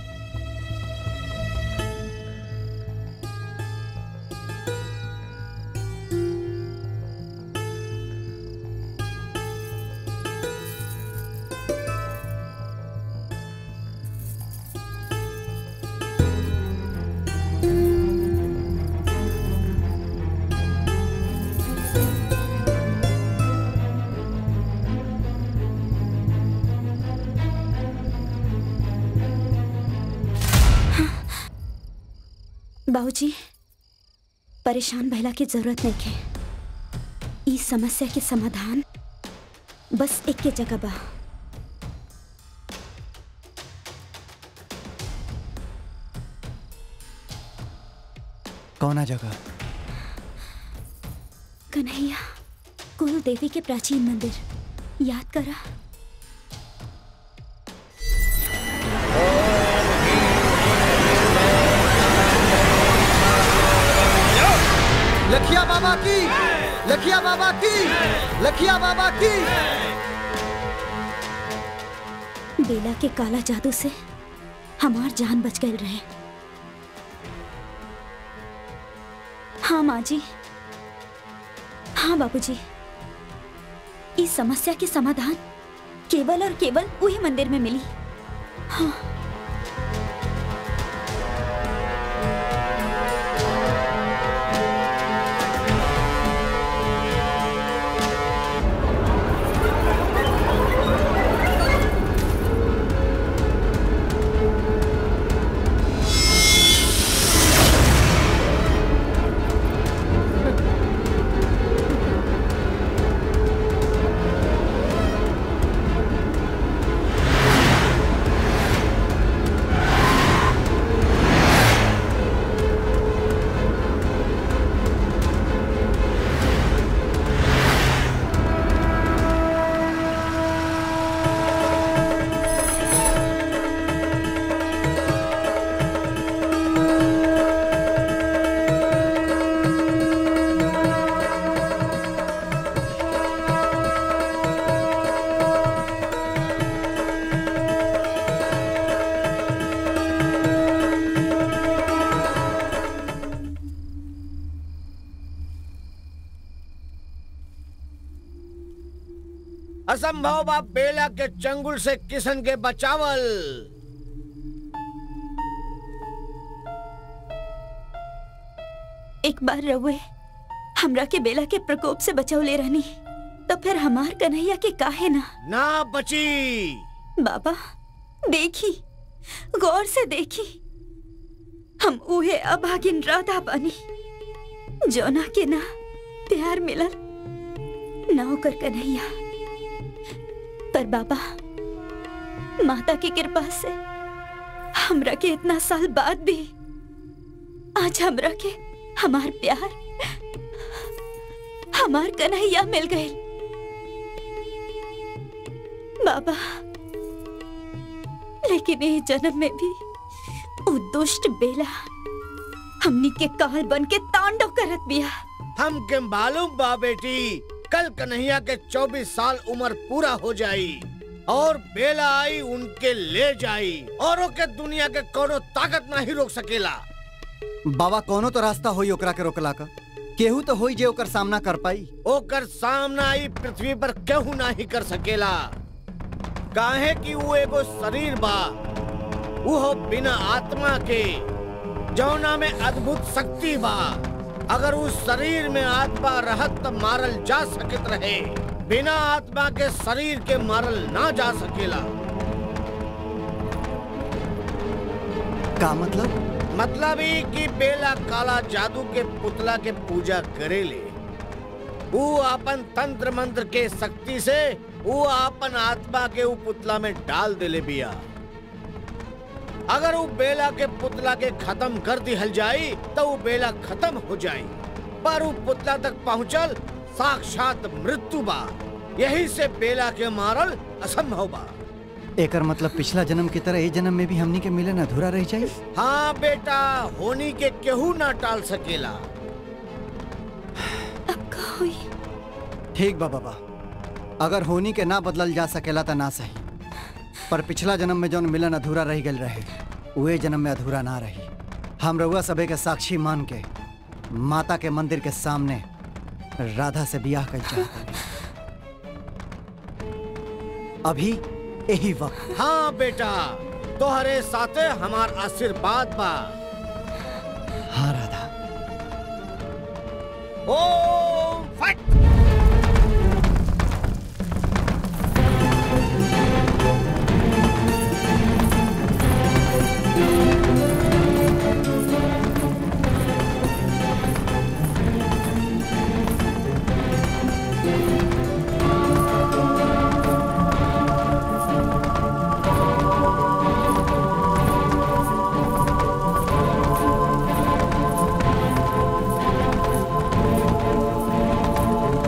बाबूजी परेशान भैला की जरूरत नहीं है इस समस्या के समाधान बस एक के जगह बा कौना जगह कन्हैया कुल देवी के प्राचीन मंदिर याद करा लखिया बाबा की लखिया बाबा की लखिया बाबा की बेला के काला जादू से हमार जान बच गए रहे हाँ माँ जी हाँ बाबूजी इस समस्या के समाधान केवल और केवल वही मंदिर में मिली हाँ असंभव बा बेला के चंगुल से किशन के बचावल एक बार रहुए हमरा के बेला के प्रकोप से बचाव ले रहनी तो फिर हमार कन्हैया के काहे ना ना बची बाबा देखी गौर से देखी हम उहे अभागिन राधा बानी जोना के ना प्यार मिलल ना ओकर कन्हैया पर बाबा माता की कृपा से हमरा के इतना साल बाद भी आज हमरा के हमार प्यार हमार कन्हैया मिल गए बाबा लेकिन ये जन्म में भी वो दुष्ट बेला हमनी के काल बन के तांडव करत बिया हम के मालूम बा बेटी कल कन्हैया के 24 साल उम्र पूरा हो जाई और बेला आई उनके ले जाई और के दुनिया के कोनो ताकत नहीं रोक सकेला बाबा कोनो तो रास्ता होई ओकरा के रोकला का केहू तो होई जे ओकर सामना कर पाई ओकर सामना ई पृथ्वी पर केहू नहीं कर सकेला काहे कि वो एगो शरीर बा वो हो बिना आत्मा के जौना में अद्भुत शक्ति बा अगर उस शरीर में आत्मा रहत त मारल जा सकत रहे बिना आत्मा के शरीर के मारल ना जा सकेला का मतलब मतलब ई कि बेला काला जादू के पुतला के पूजा करेले वो अपन तंत्र मंत्र के शक्ति से वो अपन आत्मा के उ पुतला में डाल देले बिया अगर वो बेला के पुतला के खत्म कर दिहल जाई तो वो बेला खत्म हो जाई पर वो पुतला तक पहुंचल साक्षात मृत्यु बा यही से बेला के मारल असंभव बा एकर मतलब पिछला जन्म की तरह ये जन्म में भी हमनी के मिलन अधूरा रह जाई हाँ बेटा होनी के केहू ना टाल सकेला ठीक बा बाबा अगर होनी के ना बदलल जा सकेला त ना सही पर पिछला जन्म में जौन मिलन अधूरा रह गल रहे उहे जन्म में अधूरा ना रही हम रउआ सबे के साक्षी मान के माता के मंदिर के सामने राधा से बियाह कर चाहते अभी यही वक्त हाँ बेटा तोहरे साथे हमार आशीर्वाद बा हाँ राधा ओम फट हाँ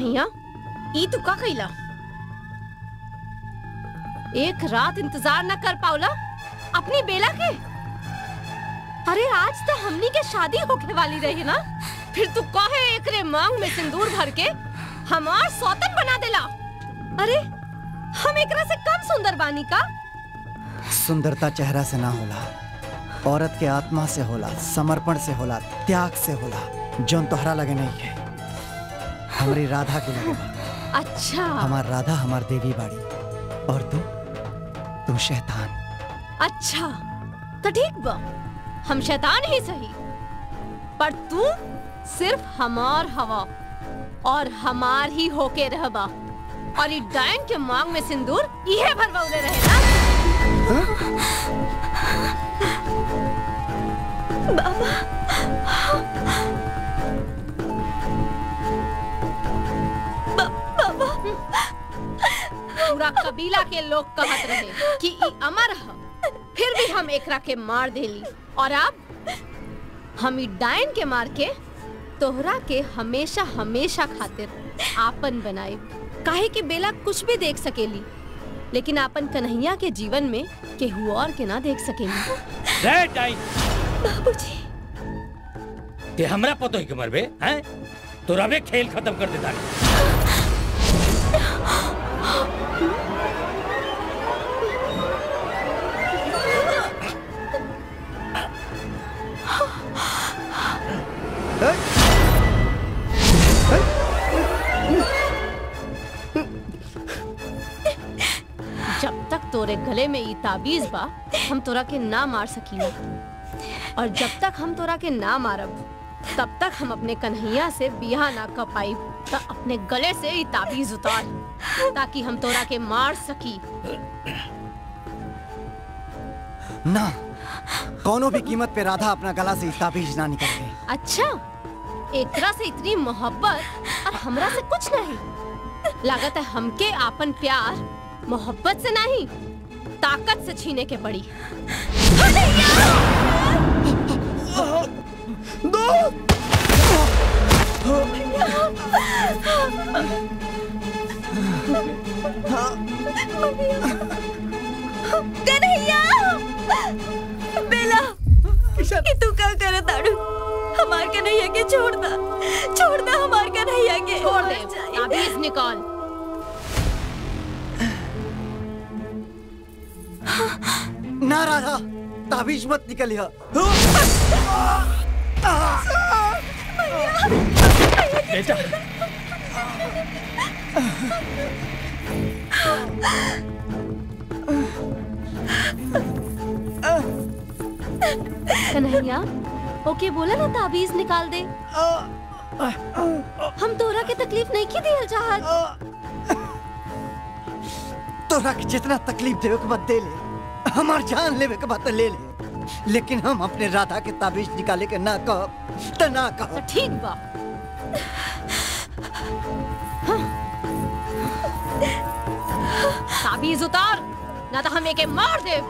कन्हैया ई तू का कैला एक रात इंतजार न कर पावला अपनी बेला के अरे आज तो हमनी के शादी होके वाली रही ना फिर तू कहे एकरे मांग में सिंदूर भर के हमार सौतन बना देला अरे हम एकरा से कम सुंदर बानी का सुंदरता चेहरा से ना होला औरत के आत्मा से होला समर्पण से होला त्याग से होला जौन तोहरा लगे नहीं है हमारी राधा के लगे बा। अच्छा हमार राधा हमार देवी बाड़ी और तू तू शैतान अच्छा तो ठीक बा हम शैतान ही सही पर तू सिर्फ हमार हवा और हमार ही होके रहबा और ई डायन के मांग में सिंदूर इहे भरवले रहे ना बाबा पूरा कबीला के लोग कहत रहे कि ई अमर ह फिर भी हम एकरा के मार देली और अब हम ई डायन के मार के तोहरा के हमेशा हमेशा खातिर आपन बनाए काहे कि बेला कुछ भी देख सकेली लेकिन आपन कन्हैया के जीवन में केहू और के ना देख सकेली रे टाइम बाबूजी ते हमरा पतो ही के मरबे हैं तो रवे खेल खत्म कर देता जब तक तोरे गले में ई ताबीज बा हम तोरा के ना मार सकीला और जब तक हम तोरा के ना मारब तब तक हम अपने कन्हैया से बियाह ना कर पाई तो अपने गले से ई ताबीज उतार ताकि हम तोरा के मार सकी ना कोनो भी कीमत पे राधा अपना गला से ताबीज ना निकाले अच्छा एकरा से इतनी मोहब्बत और हमरा से कुछ नहीं लागत है हमके आपन प्यार मोहब्बत से नहीं ताकत से छीने के पड़ी कन्हैया बेला कि तू क्या करे ताड़ू हमार कन्हैया के छोड़ दा छोड़ दा हमार कन्हैया के छोड़ दे ताबीज निकाल ना राधा ताबीज मत निकलिया बेटा कन्हैया ओके बोला ना ताबीज निकाल दे हम तोरा के तकलीफ नहीं की दियल चाहत तोरा के जितना तकलीफ देवे के बाद दे ले हमार जान लेवे के बाद तो ले ले लेकिन हम अपने राधा के ताबीज निकाले के ना कह तो ना कह ठीक बा ताबीज उतार ना तो हम एके मार दे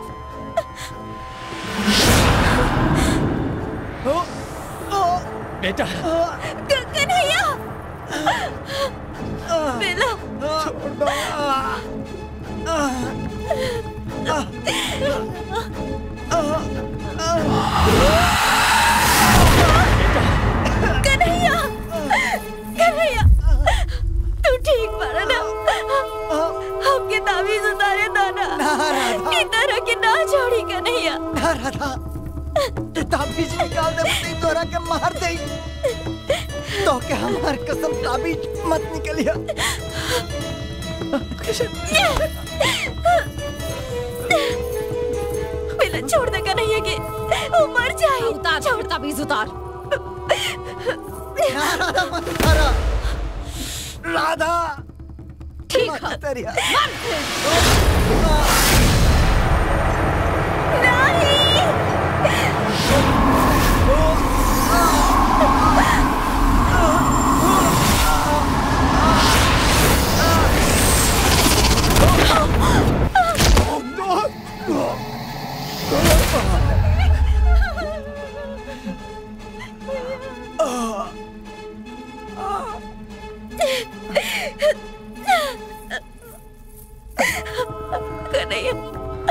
बेटा कन्हैया बेला छोड़ दो कन्हैया कन्हैया तू ठीक पड़ा ना हमके ताबीज उतारे दाना की तरह के ना छोड़ी कन्हैया ना राधा ये ताबीज निकाल दे नहीं तोरा के मार दे तो के हमार कसम ताबीज मत निकलिया बेला छोड़ दे कन्हैया के वो मर जाए उतार छोड़ ताबीज उतार ना राधा मत उतारा राधा ठीक मत उतारिया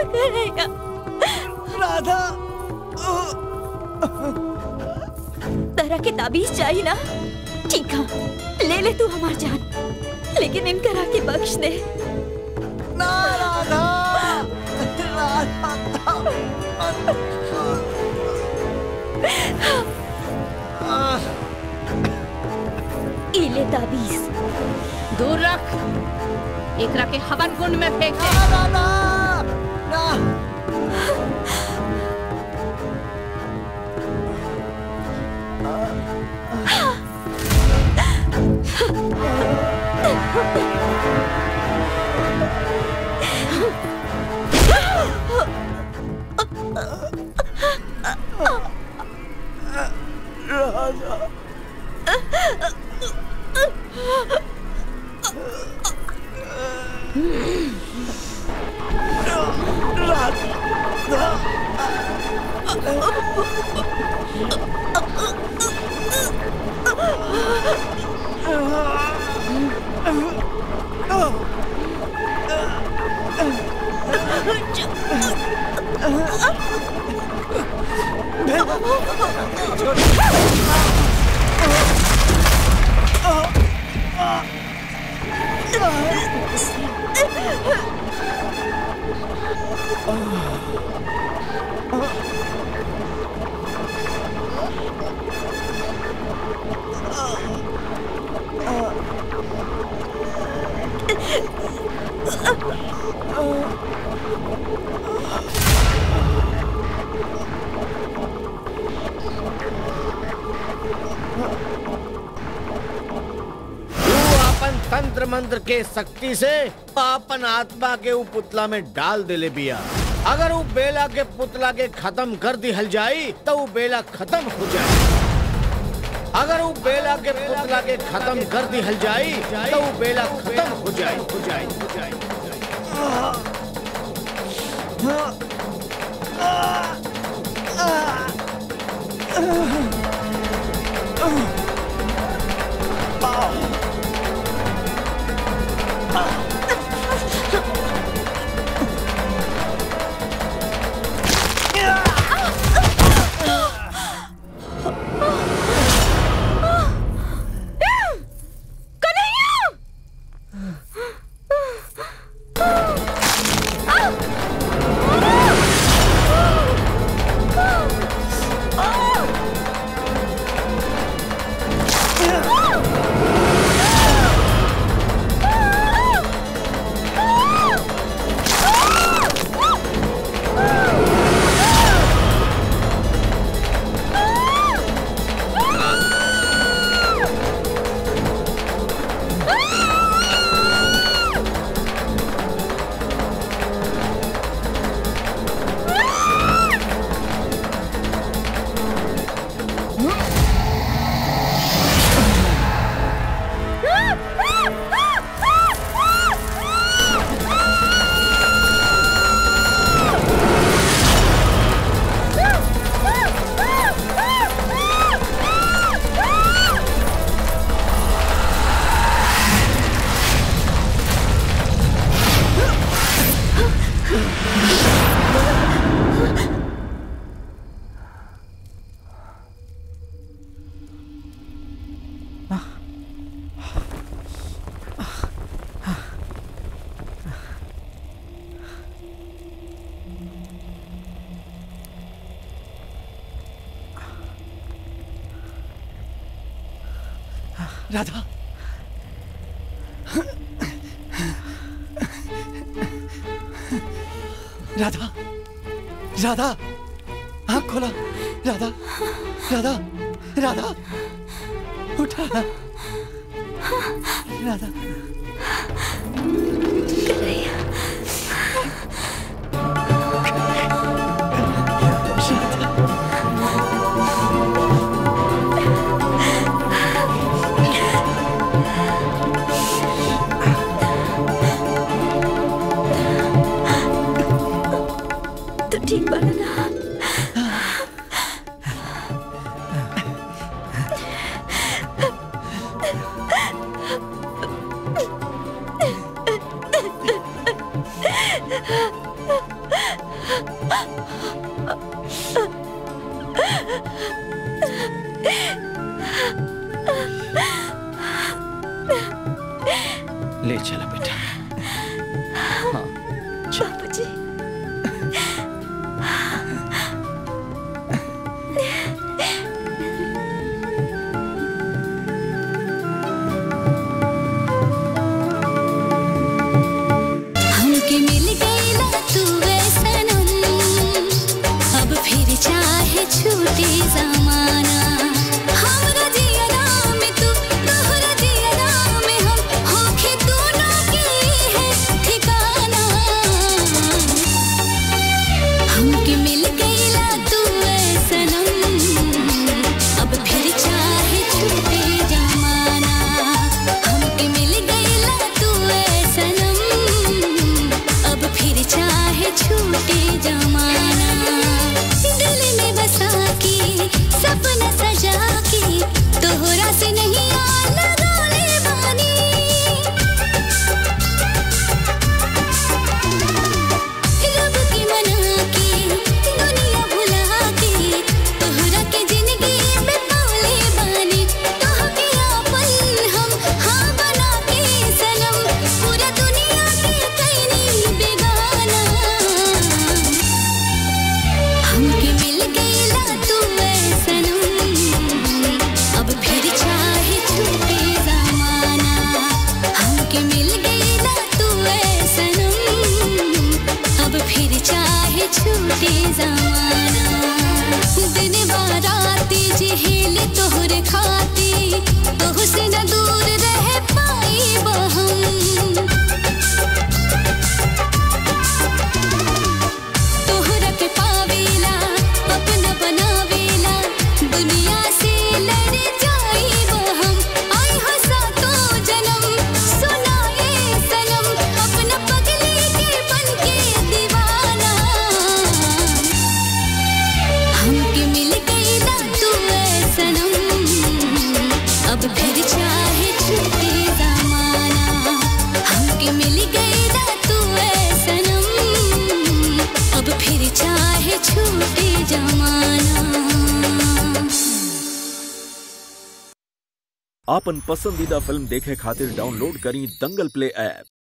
कन्हैया राधा तरह के ताबीज चाहिए ना ठीक है ले ले तू हमार जान लेकिन इनकरा के बख्श दे ना राधा इले ताबीज दूर रख एकरा के हवन कुंड में फेंक दे तू अपन तंत्र मंत्र के शक्ति से अपन आत्मा के उ पुतला में डाल देले बिया अगर उ बेला के पुतला के खत्म कर दिहल जाई तो उ बेला खत्म हो जाई अगर उ बेला के पुतला के खत्म कर दिहल जाई तो उ बेला खत्म हो जाई हो जाई हो जाई राधा राधा राधा आँख खोला राधा राधा राधा उठा राधा तो ठीक बना ना ले चला बेटा हाँ बाबूजी हमके मिल गईला तू सनम अब फिर चाहे छूटे जमाना हमरा जियरा में तू तोहरा जियरा में हम होखे दोनों के है ठिकाना हमके मिल गईला तू सनम अब फिर चाहे छूटे जमाना हमके मिल गईला तू सनम अब फिर चाहे छूटे जमाना दिल में बसा के सपना सजा के तोहरा से नहीं आ लगाले बानी रब की मना के दुनिया भुला के तोहरा के जिंदगी में पाले बानी तोहके आपन हम हाँ बना के सनम पूरा दुनिया के कैनी बेगाना हमके मिल गईला तू सनम अब फिर चाहे छूटे जमाना हमके मिल गईला तू सनम अब फिर चाहे छूटे जमाना दिन बाराती जिहेल तोहर खाती तोह से न दूर रह पाई हम तोहरा के पावेला अपना बनावेला दुनिया से लड़ जाइब हम आई हंसा तो जन्म सुनाए सनम अपना पगली के बन के दीवाना हमके मिल गईला तू सनम अब फिर चाहे छूटे जमाना हमके मिल गईला तू सनम अब फिर चाहे छूटे जमाना आपन पसंदीदा फिल्म देखे खातिर डाउनलोड करी दंगल प्ले ऐप